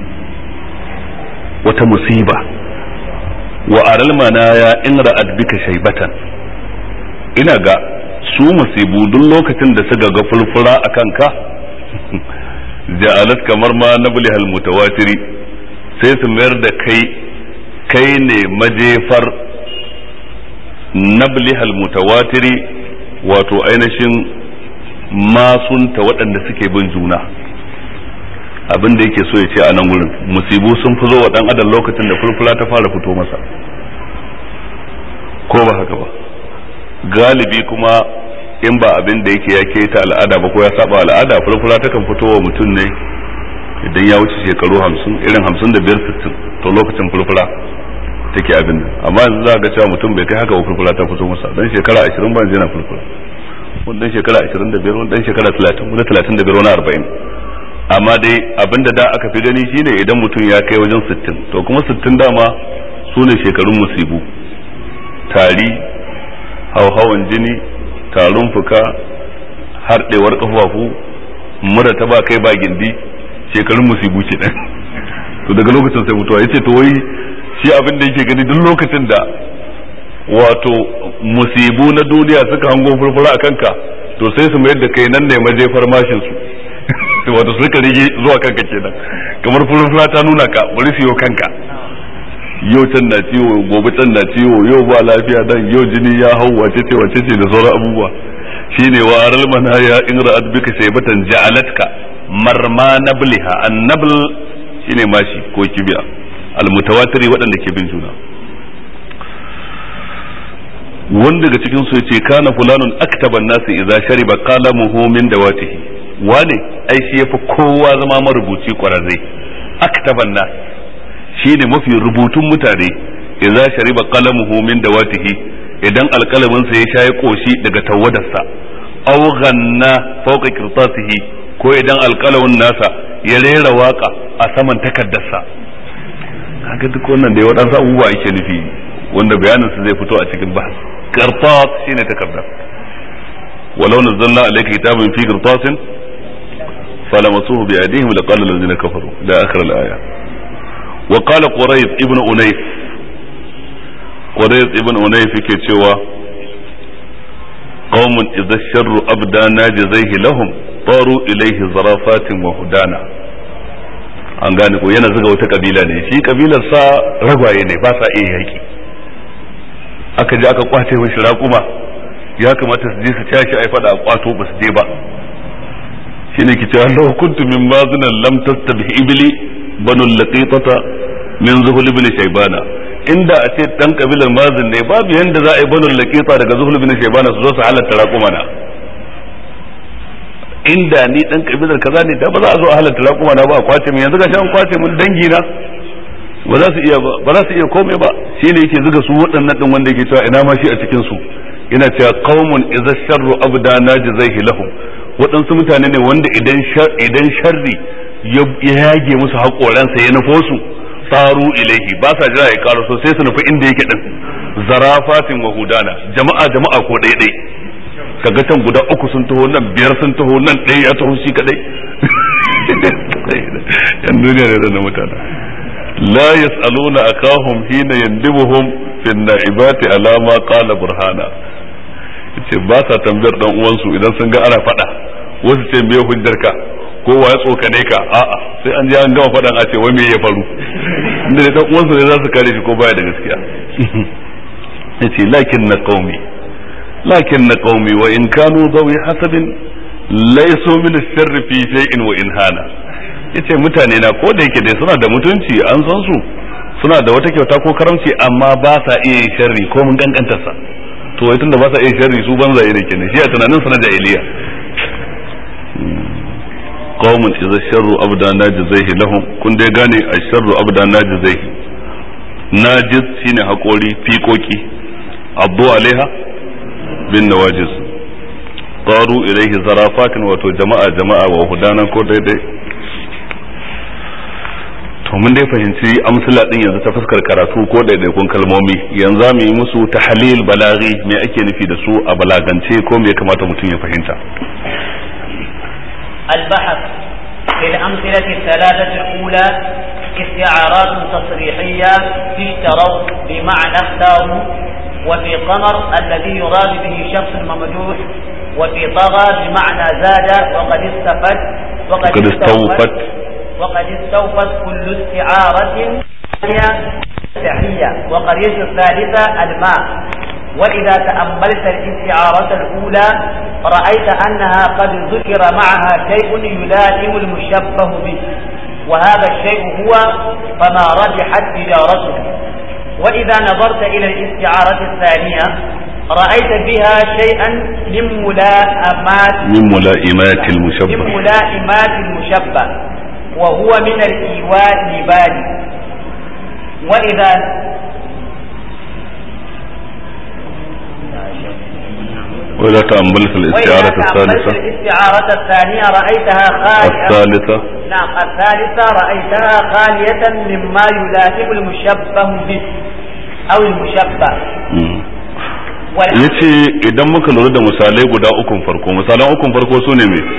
Speaker 1: wata musiba wa aral manaya in ra'ad bika shaybatan ina ga su musibu duk lokacin da suka ga fulfura a kanka ja'alat kamar ma nablihal mutawatiri sai su mayar da kai kai ne majefar nablihal mutawatiri wato ainihin masunta waɗanda suke bin juna abin da yake so ya ce a nan wurin musibu sun fi zo wa dan adam lokacin da fulfula ta fara fito masa ko ba haka ba galibi kuma in ba abin da yake ya keta al'ada ba ko ya saba al'ada fulfula ta kan fito wa mutum ne idan ya wuce shekaru hamsin irin hamsin da biyar sittin to lokacin fulfula take abin nan amma yanzu za ga cewa mutum bai kai haka ba fulfula ta fito masa dan shekara ashirin ba yana fulfula wani dan shekara ashirin da biyar wani dan shekara talatin wani talatin da biyar wani arba'in amma dai abinda da aka fi gani shine idan mutum ya kai wajen sittin to kuma sittin dama su ne shekarun musibu tari hauhawan jini tarin fuka harɗewar kafafu mura ta ba kai ba gindi shekarun musibu ke nan to daga lokacin sai mutuwa yace to wai shi abin da yake gani duk lokacin da wato musibu na duniya suka hango furfura a kanka to sai su mayar da kai nan ne majefar mashin su wato suka rige zuwa kanka kenan kamar furfura ta nuna ka bari su yi kanka yau can na ciwo gobe can na ciwo yau ba lafiya dan yau jini ya hau wace ce wace ce da sauran abubuwa shine wa aral manaya in ra'at bika shaybatan ja'alatka marma nabliha annabl shine mashi ko kibiya almutawatiri waɗanda ke bin juna wanda daga cikin su yace kana fulanun aktaban nasi idza shariba qalamuhu min dawatihi wane ai shi yafi kowa zama marubuci kwararre aktaban nas shine mafi rubutun mutane idza shariba qalamuhu min dawatihi idan alkalamin sa ya shayi koshi daga tawadarsa aw ghanna fawqa qirtasihi ko idan alkalamin nasa ya rera waka a saman takaddarsa kaga duk wannan da ya wadansu abubuwa ake nufi wanda bayanin su zai fito a cikin bahas qirtas shine takaddar ولو نزلنا عليك كتابا في قرطاس فلمسوه بأيديهم لقال الذين كفروا إلى آخر الآية وقال قريب ابن أنيف قريب ابن أنيف كتشوى قوم إذا الشر أبدى ناجزيه لهم طاروا إليه زرافات وهدانا an gane ko yana zuga wata kabila ne shi kabilar sa ragwaye ne ba sa iya yaki aka je aka kwace mishi raƙuma ya kamata su je su tashi ai fada a kwato ba su je ba shine ki cewa law kuntu min bazinan lam tastabih ibli banu laqitata min zuhul ibn shaybana inda a ce dan kabilar mazin ne babu yanda za a yi banu laqita daga zuhul ibn shaybana su zo su halatta raquma na inda ni dan kabilar kaza ne da ba za a zo a halatta raquma na ba a kwace min yanzu ga shan kwace min dangi na ba za su iya ba za su iya komai ba shine yake zuga su waɗannan din wanda yake cewa ina ma shi a cikin su ina cewa qaumun idza sharru abda najzaihi lahum waɗansu mutane ne wanda idan idan sharri ya yage musu haƙoransa ya nufo su faru ilaihi ba sa jira ya karo sai su nufi inda yake din zarafatin wa hudana jama'a jama'a ko ɗaya kaga can guda uku sun taho nan biyar sun taho nan ɗaya ya taho shi kadai yan duniya ne da mutane la yas'aluna akahum hina yandibuhum fi na'ibati ala ma qala burhana ce ba sa tambayar dan uwansu idan sun ga ana faɗa wasu ce me hujjarka ko wa ya tsokane ka a'a sai an je an gama faɗan a ce wai me ya faru inda da dan uwansu ne za su kare shi ko baya da gaskiya yace lakin na qaumi lakin na qaumi wa in kanu dawi hasabin laysu min ash-sharr fi shay'in wa in hana yace mutane na ko da yake dai suna da mutunci an san su suna da wata kyauta ko karamci amma ba sa iya yin sharri ko mun kankantar sa to wai tunda ba sa iya sharri su banzaye ne kenan shi a tunanin sa na jahiliya qaumun idza sharru abda najzaihi lahum kun dai gane asharru abda najzaihi najiz shine hakori fiƙoƙi abdu alaiha bin nawajiz qaru ilaihi zarafatin wato jama'a jama'a wa hudana ko daidai to mun dai fahimci amsala din yanzu ta fuskar karatu ko daidaikun kalmomi yanzu za mu yi musu tahlil balaghi me ake nufi da su a balagance ko me ya kamata mutum ya fahimta
Speaker 5: البحث في الأمثلة الثلاثة الأولى استعارات تصريحية في اشتروا بمعنى اختاروا وفي قمر الذي يراد به شخص ممدوح وفي طغى بمعنى زاد وقد استفد وقد,
Speaker 1: وقد استوفت
Speaker 5: وقد استوفت كل استعارة تحية وقرية الثالثة الماء وإذا تأملت الاستعارة الأولى رأيت أنها قد ذكر معها شيء يلائم المشبه به وهذا الشيء هو فما ربحت تجارته وإذا نظرت إلى الاستعارة الثانية رأيت بها شيئا من ملائمات
Speaker 1: من ملائمات
Speaker 5: من
Speaker 1: المشبه
Speaker 5: ملائمات المشبه وهو من الإيواء لبالي وإذا
Speaker 1: وإذا تأملت الاستعارة
Speaker 5: وإذا تأملت
Speaker 1: الثالثة
Speaker 5: الاستعارة الثانية رأيتها خالية
Speaker 1: الثالثة
Speaker 5: نعم الثالثة رأيتها خالية مما يلائم المشبه به أو المشبه
Speaker 1: مم.
Speaker 5: والأمر
Speaker 1: yace idan muka lura da misalai guda ukun farko misalan ukun farko su ne me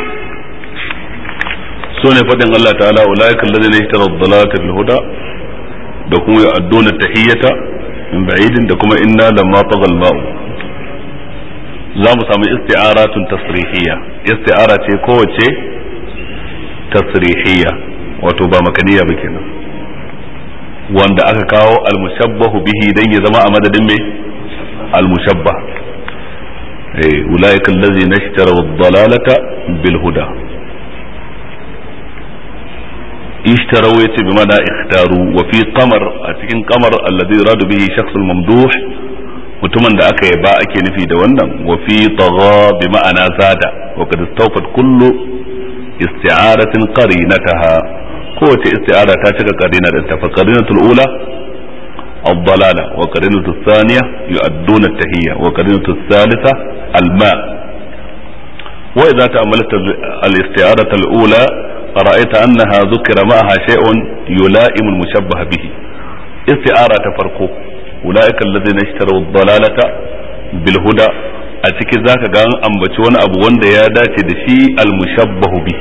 Speaker 1: su ne faɗin Allah ta'ala ulaika alladhina ishtaraw ad-dalalata bil huda da kuma ya'duna tahiyyata min ba'idin da kuma inna lamma tagha al-ma'u za mu samu isti'aratun tasrihiyya isti'ara ce kowace tasrihiyya wato ba makaniya ba kenan wanda aka kawo almushabbahu bihi dan ya zama a madadin mai almushabbah eh ulaika allazina ishtaraw ad-dalalata bil huda ishtaraw yace bi mana ikhtaru wa fi qamar a cikin qamar alladhi yuradu bihi shakhs al-mamduh mutumin da aka yaba ake nufi da wannan wa fi tagha bi ma'ana zada wa kad istawfat kullu isti'aratin qarinataha kowace isti'ara ta cika qarina da ta fa qarinatul ula الضلالة وقرينة الثانية يؤدون التهية وقرينة الثالثة الماء وإذا تأملت الاستعارة الأولى رأيت أنها ذكر معها شيء يلائم المشبه به استعارة تفرقه أولئك الذين اشتروا الضلالة بالهدى أتكي ذاك قال أنبتي وانا أبو وند يا داتي دشي المشبه به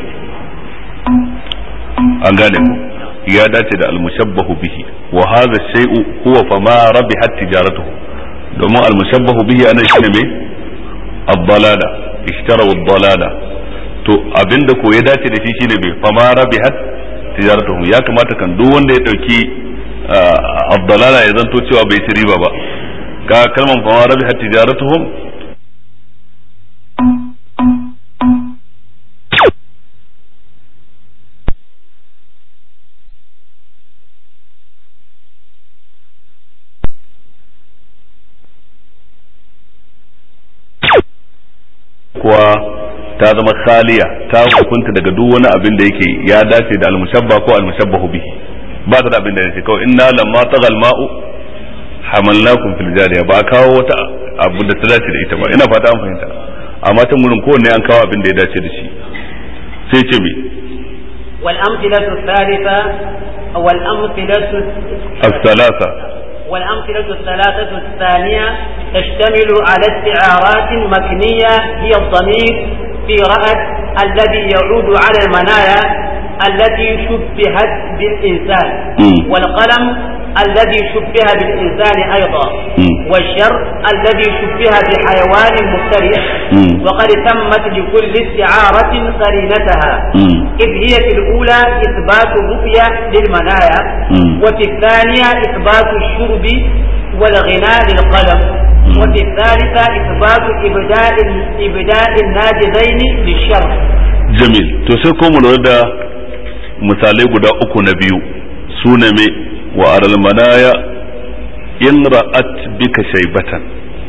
Speaker 1: أنقالكم ya dace da almushabbahu bihi wa hadha shay'u huwa fa ma rabihat tijaratuhu domin almushabbahu bihi ana shine me ad-dalala ishtara ad-dalala to abinda ko ya dace da shi shine me fa ma rabihat tijaratuhu ya kamata kan duk wanda ya dauki ad-dalala ya zanto cewa bai ci riba ba ka kalman fa ma rabihat tijaratuhum kuwa ta zama khaliya ta hukunta daga duk wani abin da yake ya dace da almushabba ko almushabbahu bihi ba ta da abin da yake kawai inna lamma tagal ma'u hamalnakum fil jariya ba kawo wata abu da ta dace da ita ba ina fata an fahimta amma ta murin kowanne an kawo abin da ya dace da shi sai ce me
Speaker 5: والأمثلة الثالثة والأمثلة
Speaker 1: الثلاثة
Speaker 5: والأمثلة الثلاثة الثانية تشتمل على استعارات مكنية هي الضمير في رأت الذي يعود على المنايا التي شبهت بالإنسان
Speaker 1: مم.
Speaker 5: والقلم الذي شبه بالإنسان أيضا
Speaker 1: مم.
Speaker 5: والشر الذي شبه بحيوان مفترس
Speaker 1: مم.
Speaker 5: وقد تمت لكل استعارة قرينتها
Speaker 1: مم.
Speaker 5: إذ هي في الأولى إثبات الرؤية للمنايا
Speaker 1: مم.
Speaker 5: وفي الثانية إثبات الشرب والغناء للقلم
Speaker 1: مم.
Speaker 5: وفي الثالثة إثبات إبداء إبداء الناجذين للشر
Speaker 1: jamil to sai ko mu lura da misalai guda uku na biyu su ne me wa aral manaya in ra'at bika shaybatan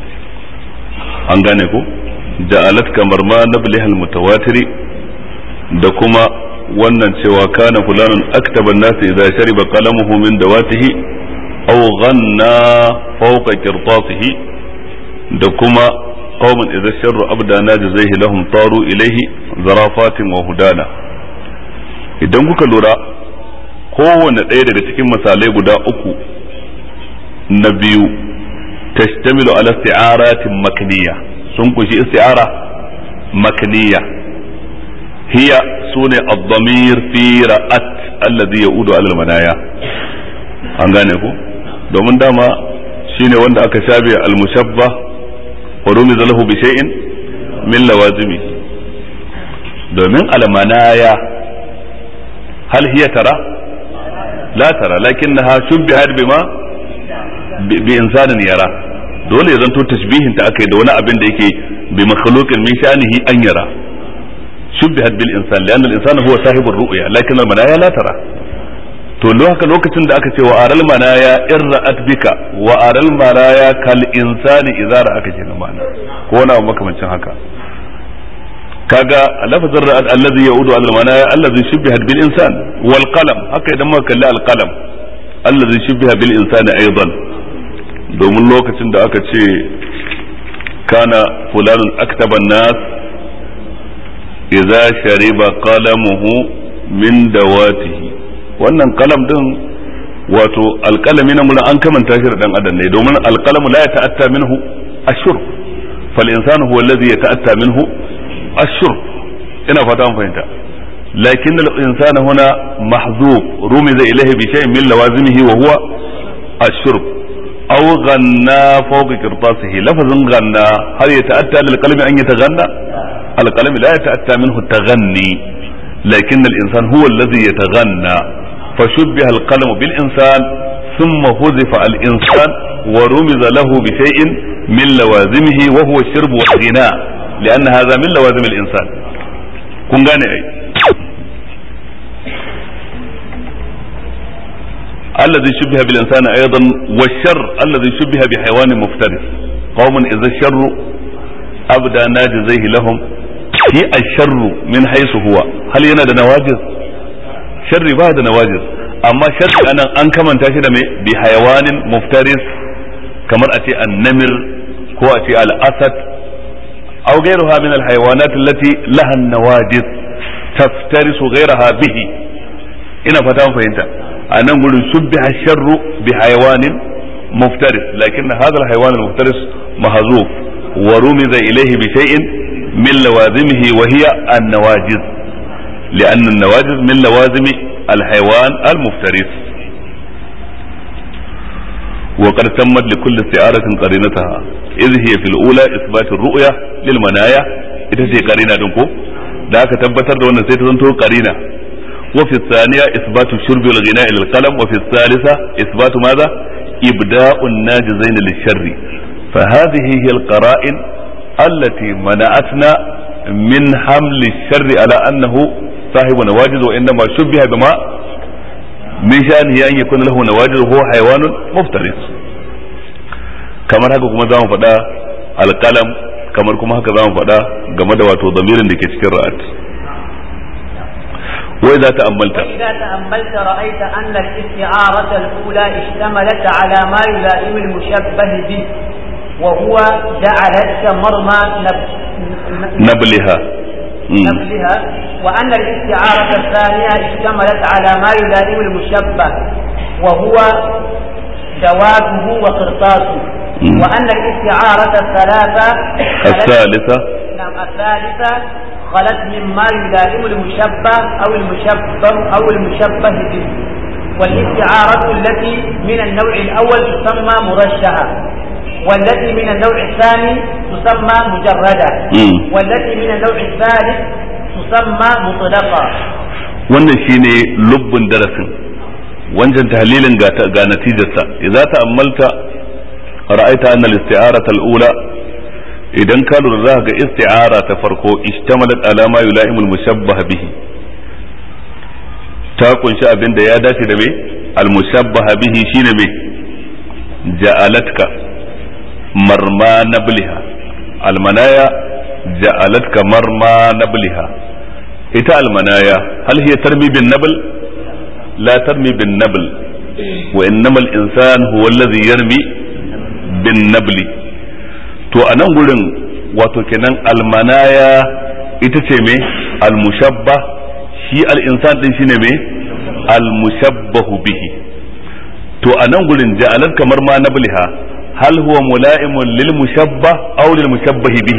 Speaker 1: an gane ko ja'alat kamar ma nablihal mutawatiri da kuma wannan cewa kana fulanun aktaba an-nas idza shariba qalamuhu min dawatihi aw ghanna fawqa qirtasihi da kuma qauman idza sharru abda najzaihi lahum taru ilaihi zarafatin wa hudana idan kuka lura kowane ɗaya daga cikin misalai guda uku na biyu tashtamilu ala isti'aratin makniya sun kushi isti'ara makniya hiya sune ad-damir fi ra'at alladhi ya'udu ala al-manaya an gane ku domin dama shine wanda aka shabe al-mushabbah wa rumiza lahu bi shay'in min lawazimi domin al-manaya hal hiya tara la tara lakinnaha shubbihat bima bi insanin yara dole ya zanto tashbihin ta akai da wani abin da yake bi makhluqin min sha'nihi an yara shubbihat bil insan lianna al insana huwa sahibur ru'ya lakin al manaya la tara to haka lokacin da aka ce wa aral manaya in ra'at bika wa aral manaya kal insani idza ra'aka kenan ma'ana ko wani abu makamancin haka kaga lafazin ra'at allazi ya'udu al manaya allazi shubbihat bil insan wal qalam haka idan muka kalli al qalam allazi shubbiha bil insani aidan domin lokacin da aka ce kana fulanun aktaban nas idza shariba qalamuhu min dawatihi wannan kalam din wato alkalami na mura an kamanta shi da dan adam ne domin alkalamu la yata'atta minhu ashur fal insanu huwa alladhi yata'atta minhu ashur ina fata mun fahimta lakin al insana huna mahzub rumiza ilayhi bi shay'in min lawazimihi wa huwa ashurb أو غنى فوق قرطاسه لفظ غنى هل يتأتى للقلم أن يتغنى القلم لا يتأتى منه التغني لكن الإنسان هو الذي يتغنى فشبه القلم بالإنسان ثم حذف الإنسان ورمز له بشيء من لوازمه وهو الشرب والغناء لأن هذا من لوازم الإنسان كن gane ai الذي شبه بالإنسان أيضا والشر الذي شبه بحيوان مفترس قوم إذا الشر أبدى ناجزيه لهم في الشر من حيث هو هل ينادى نواجز شر بعد نواجز amma sharri anan an kamanta shi da mai bi hayawanin muftaris kamar a ce annamir ko a ce al-asad aw ghayruha min al-hayawanat allati laha an-nawajiz taftarisu ghayraha bihi ina fata mun fahimta anan gurin subbiha sharru bi hayawanin muftaris lakin hadha al-hayawan al-muftaris mahzuf wa rumiza ilayhi bi shay'in min lawazimihi wa hiya an-nawajiz لأن النواجذ من لوازم الحيوان المفترس وقد تمت لكل استعارة قرينتها إذ هي في الأولى إثبات الرؤية للمنايا ita ce karina din ko da aka tabbatar da wannan sai ta zanto karina wa fi thaniya isbatu shurbi wal ghina ila al-qalam wa fi thalitha isbatu madha ibda'u an-najizain lish-sharri fa hadhihi hiya al-qara'in allati mana'atna min hamli ash-sharri ala annahu صاحب نواجذ وإنما شبه بما من شأنه أن يكون له نواجذ وهو حيوان مفترس kamar haka kuma za mu faɗa alƙalam kamar kuma haka za mu faɗa game da wato zamirin da ke cikin ra'at wai za ta ammalta
Speaker 5: وإذا تأملت رأيت أن الاستعارة الأولى اشتملت على ما يلائم المشبه به وهو جعلتك مرمى نب...
Speaker 1: نبلها
Speaker 5: نبلها وأن الاستعارة الثانية اشتملت على ما يلائم المشبه وهو دواته وقرطاسه وأن الاستعارة الثلاثة
Speaker 1: الثالثة
Speaker 5: نعم الثالثة خلت مما يلائم المشبه أو المشبه أو المشبه به والاستعارة التي من النوع الأول تسمى مرشحة والتي من النوع الثاني تسمى مجردة والتي من النوع الثالث تسمى مطلقة
Speaker 1: wannan shine lubbin darasin wancan tahlilin ga ga natijarsa idza ta'ammalta ra'aita anna al-isti'arata al-ula idan ka lura za ga isti'ara ta farko ishtamalat ala ma yula'imu al-mushabbah bihi ta kunshi abin da ya dace da me al-mushabbah bihi shine me ja'alatka marma nabliha almanaya ja'alatka marma nabliha ita almanaya hal hiya tarmi bin nabl la tarmi bin nabl wa innama al-insan huwa alladhi yarmi bin nabli to anan gurin wato kenan almanaya ita ce me almushabbah shi al-insan din shine me almushabbahu bihi to anan gurin ja'alat kamar ma nabliha هل هو ملائم للمشبه او للمشبه به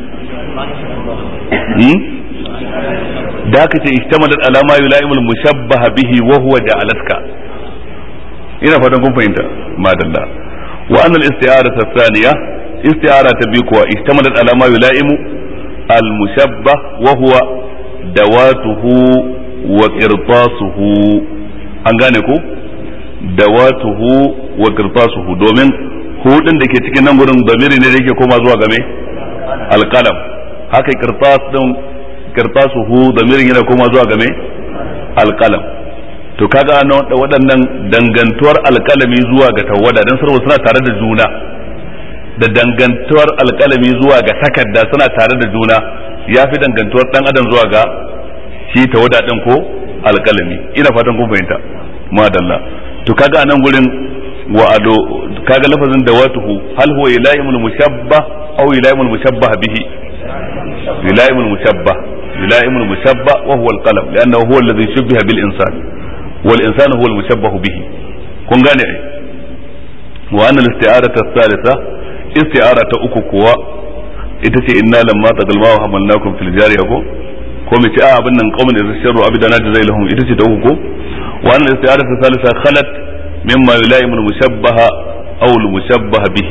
Speaker 1: da ka ce istamalat ala ma yula'imu al-mushabbah bihi wa huwa ja'alatka ina fatan kun fahimta madalla wa anna al-isti'ara thaniya isti'ara ta bi kuwa istamalat ala ma yula'imu al-mushabbah wa huwa dawatuhu wa qirtasuhu an gane ko dawatuhu wa qirtasuhu domin hudin da ke cikin nan gurin damiri ne da yake koma zuwa game alqalam haka qirtas din qirtasuhu damirin yana koma zuwa game alqalam to kaga an waɗannan dangantuwar alkalami zuwa ga tawada dan sarwa suna tare da juna da dangantuwar alkalami zuwa ga takarda suna tare da juna ya fi dangantuwar dan adam zuwa ga shi tawada din ko alkalami ina fatan kun fahimta madalla to kaga anan gurin wa ado kaga lafazin dawatuhu hal huwa ilaimul mushabbah aw ilaimul mushabbah bihi ilaimul mushabbah ilaimul mushabbah wa huwa alqalam li'annahu huwa alladhi shubbiha bil insan wal insanu huwa al mushabbah bihi kun gane ai wa anna al isti'arata thalitha isti'ara ta uku kuwa ita ce inna lamma tagal ma hamalnakum fil jariya ko ko mai ce a abin nan qaumin idza sharru abidana jazai lahum ita ce ta uku ko wa anna al isti'arata thalitha khalat مما يلائم المشبه أو المشبه به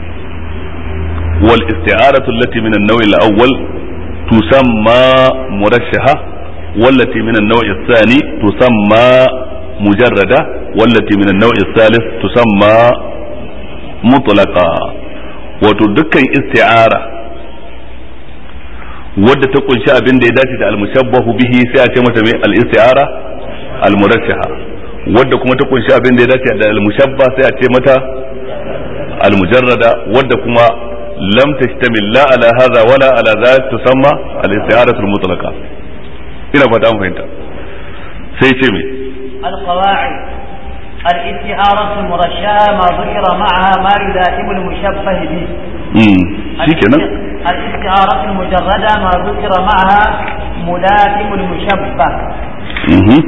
Speaker 1: والاستعارة التي من النوع الأول تسمى مرشحة والتي من النوع الثاني تسمى مجردة wallati min an-naw'i thalith tusamma mutlaqa wato dukkan isti'ara wadda ta kunshi abin da ya dace da al-mushabbahu bihi sai a ce mata mai al-isti'ara al-murashaha wadda kuma ta kunshi abin da ya dace da al-mushabba sai a ce mata al-mujarrada wadda kuma lam tashtamil la ala hadha wala ala dha tusamma al-isti'aratu al-mutlaqa ina fata an fahimta sai ce me
Speaker 5: القواعد الاستعارة المرشحة ما ذكر معها ما يلائم المشبه به
Speaker 1: امم shikenan
Speaker 5: الاستعارة المجردة ما ذكر معها ملائم المشبه
Speaker 1: mhm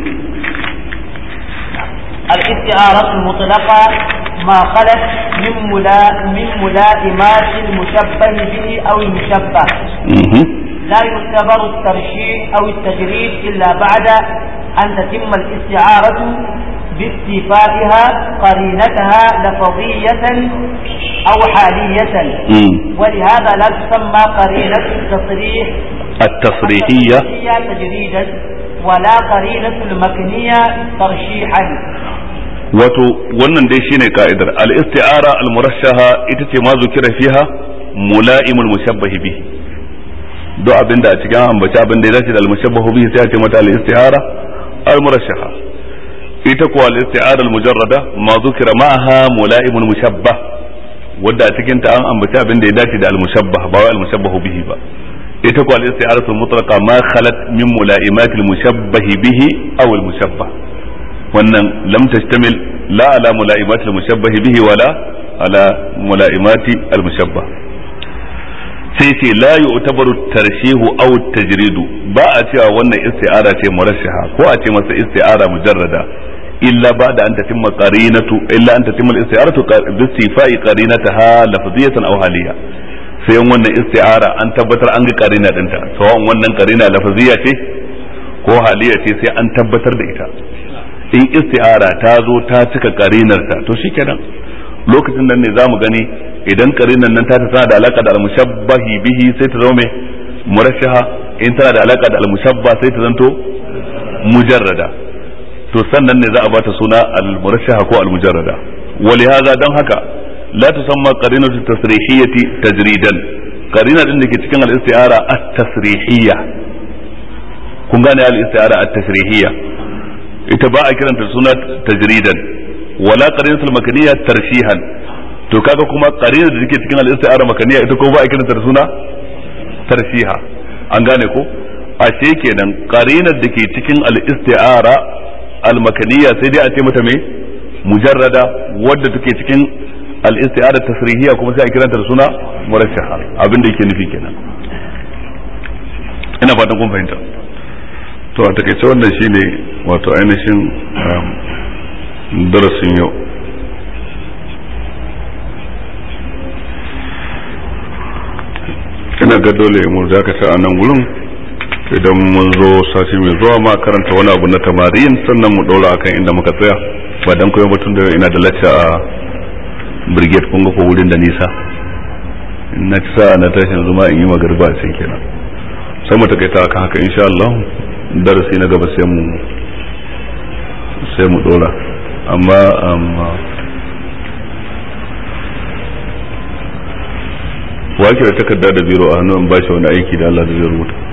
Speaker 5: الاستعارة المطلقة ما خلت من ملا من ملائمات المشبه به أو المشبه
Speaker 1: mhm
Speaker 5: لا يعتبر الترشيح أو التجريد إلا بعد أن تتم الاستعارة باستيفائها قرينتها لفظية أو حالية
Speaker 1: امم
Speaker 5: ولهذا لا تسمى قرينة التصريح
Speaker 1: التصريحية
Speaker 5: التصريحية تجريدا ولا قرينة المكنية ترشيحا
Speaker 1: wato wannan dai shine ka'idar al-isti'ara al-murashaha ita ce ma zukira fiha mula'imul mushabbah bihi do abinda a cikin ambaci abin da ya dace da al-mushabbah bihi sai a ce mata al-isti'ara al-murashaha ita kuwa al-isti'ara al-mujarrada ma zukira ma'aha mula'imul mushabbah wadda a cikin ta an ambaci abin da ya dace da al-mushabbah ba wai al-mushabbah bihi ba ita kuwa al-isti'ara al-mutlaqa ma khalat min mula'imatil mushabbah bihi aw al-mushabbah wannan lam tastamil la ala mula'imati al-mushabbah bihi wala ala mula'imati al-mushabbah sai ce la yu'tabaru tarshihu aw tajridu ba a cewa wannan isti'ara ce murashaha ko a ce masa isti'ara mujarrada illa ba'da an tatimma qarinatu illa an tatimma al-isti'aratu bi istifai qarinataha lafziyatan aw haliya sai wannan isti'ara an tabbatar an ga qarina dinta sawan wannan qarina lafziya ce ko haliya ce sai an tabbatar da ita in isti'ara ta zo ta cika karinarta to shikenan lokacin nan ne zamu gani idan karinar nan ta tana da alaka da al-mushabbahi bihi sai ta zama mai murashaha in tana da alaka da al-mushabba sai ta zanto mujarrada to sannan ne za a bata suna al-murashaha ko al-mujarrada ولهذا dan haka la tusamma qarinatu tasrihiyati tajridan qarina din da ke cikin al-isti'ara at-tasrihiyya kun gane al-isti'ara at-tasrihiyya ita ba a kiranta suna tajridan wala qarinatul makaniya tarshihan to kaga kuma qarinar da take cikin al-isti'ara makaniya ita ko ba a kiranta da suna tarshiha an gane ko ashe kenan qarinar da ke cikin al-isti'ara al-makaniya sai dai a ce mata me mujarrada wadda take cikin al-isti'ara tasrihiya kuma sai a kiranta da suna murashaha abin da yake nufi kenan ina fatan kun fahimta to a takaice wannan shine wato ainihin darasin yau ina ga dole mu dakata a nan gurin idan mun zo sati mai zuwa ma karanta wani abu na tamarin sannan mu ɗora akan inda muka tsaya ba dan koyon batun da ina da lacca a brigade kun ga ko wurin da nisa na ci sa'a na tashin zuma in yi magarba a can kenan sai mu takaita akan haka insha Allah darasi na gaba sai mu sai mu dora amma amma wake da takarda da biro a hannun bashi wani aiki da Allah da zai rubuta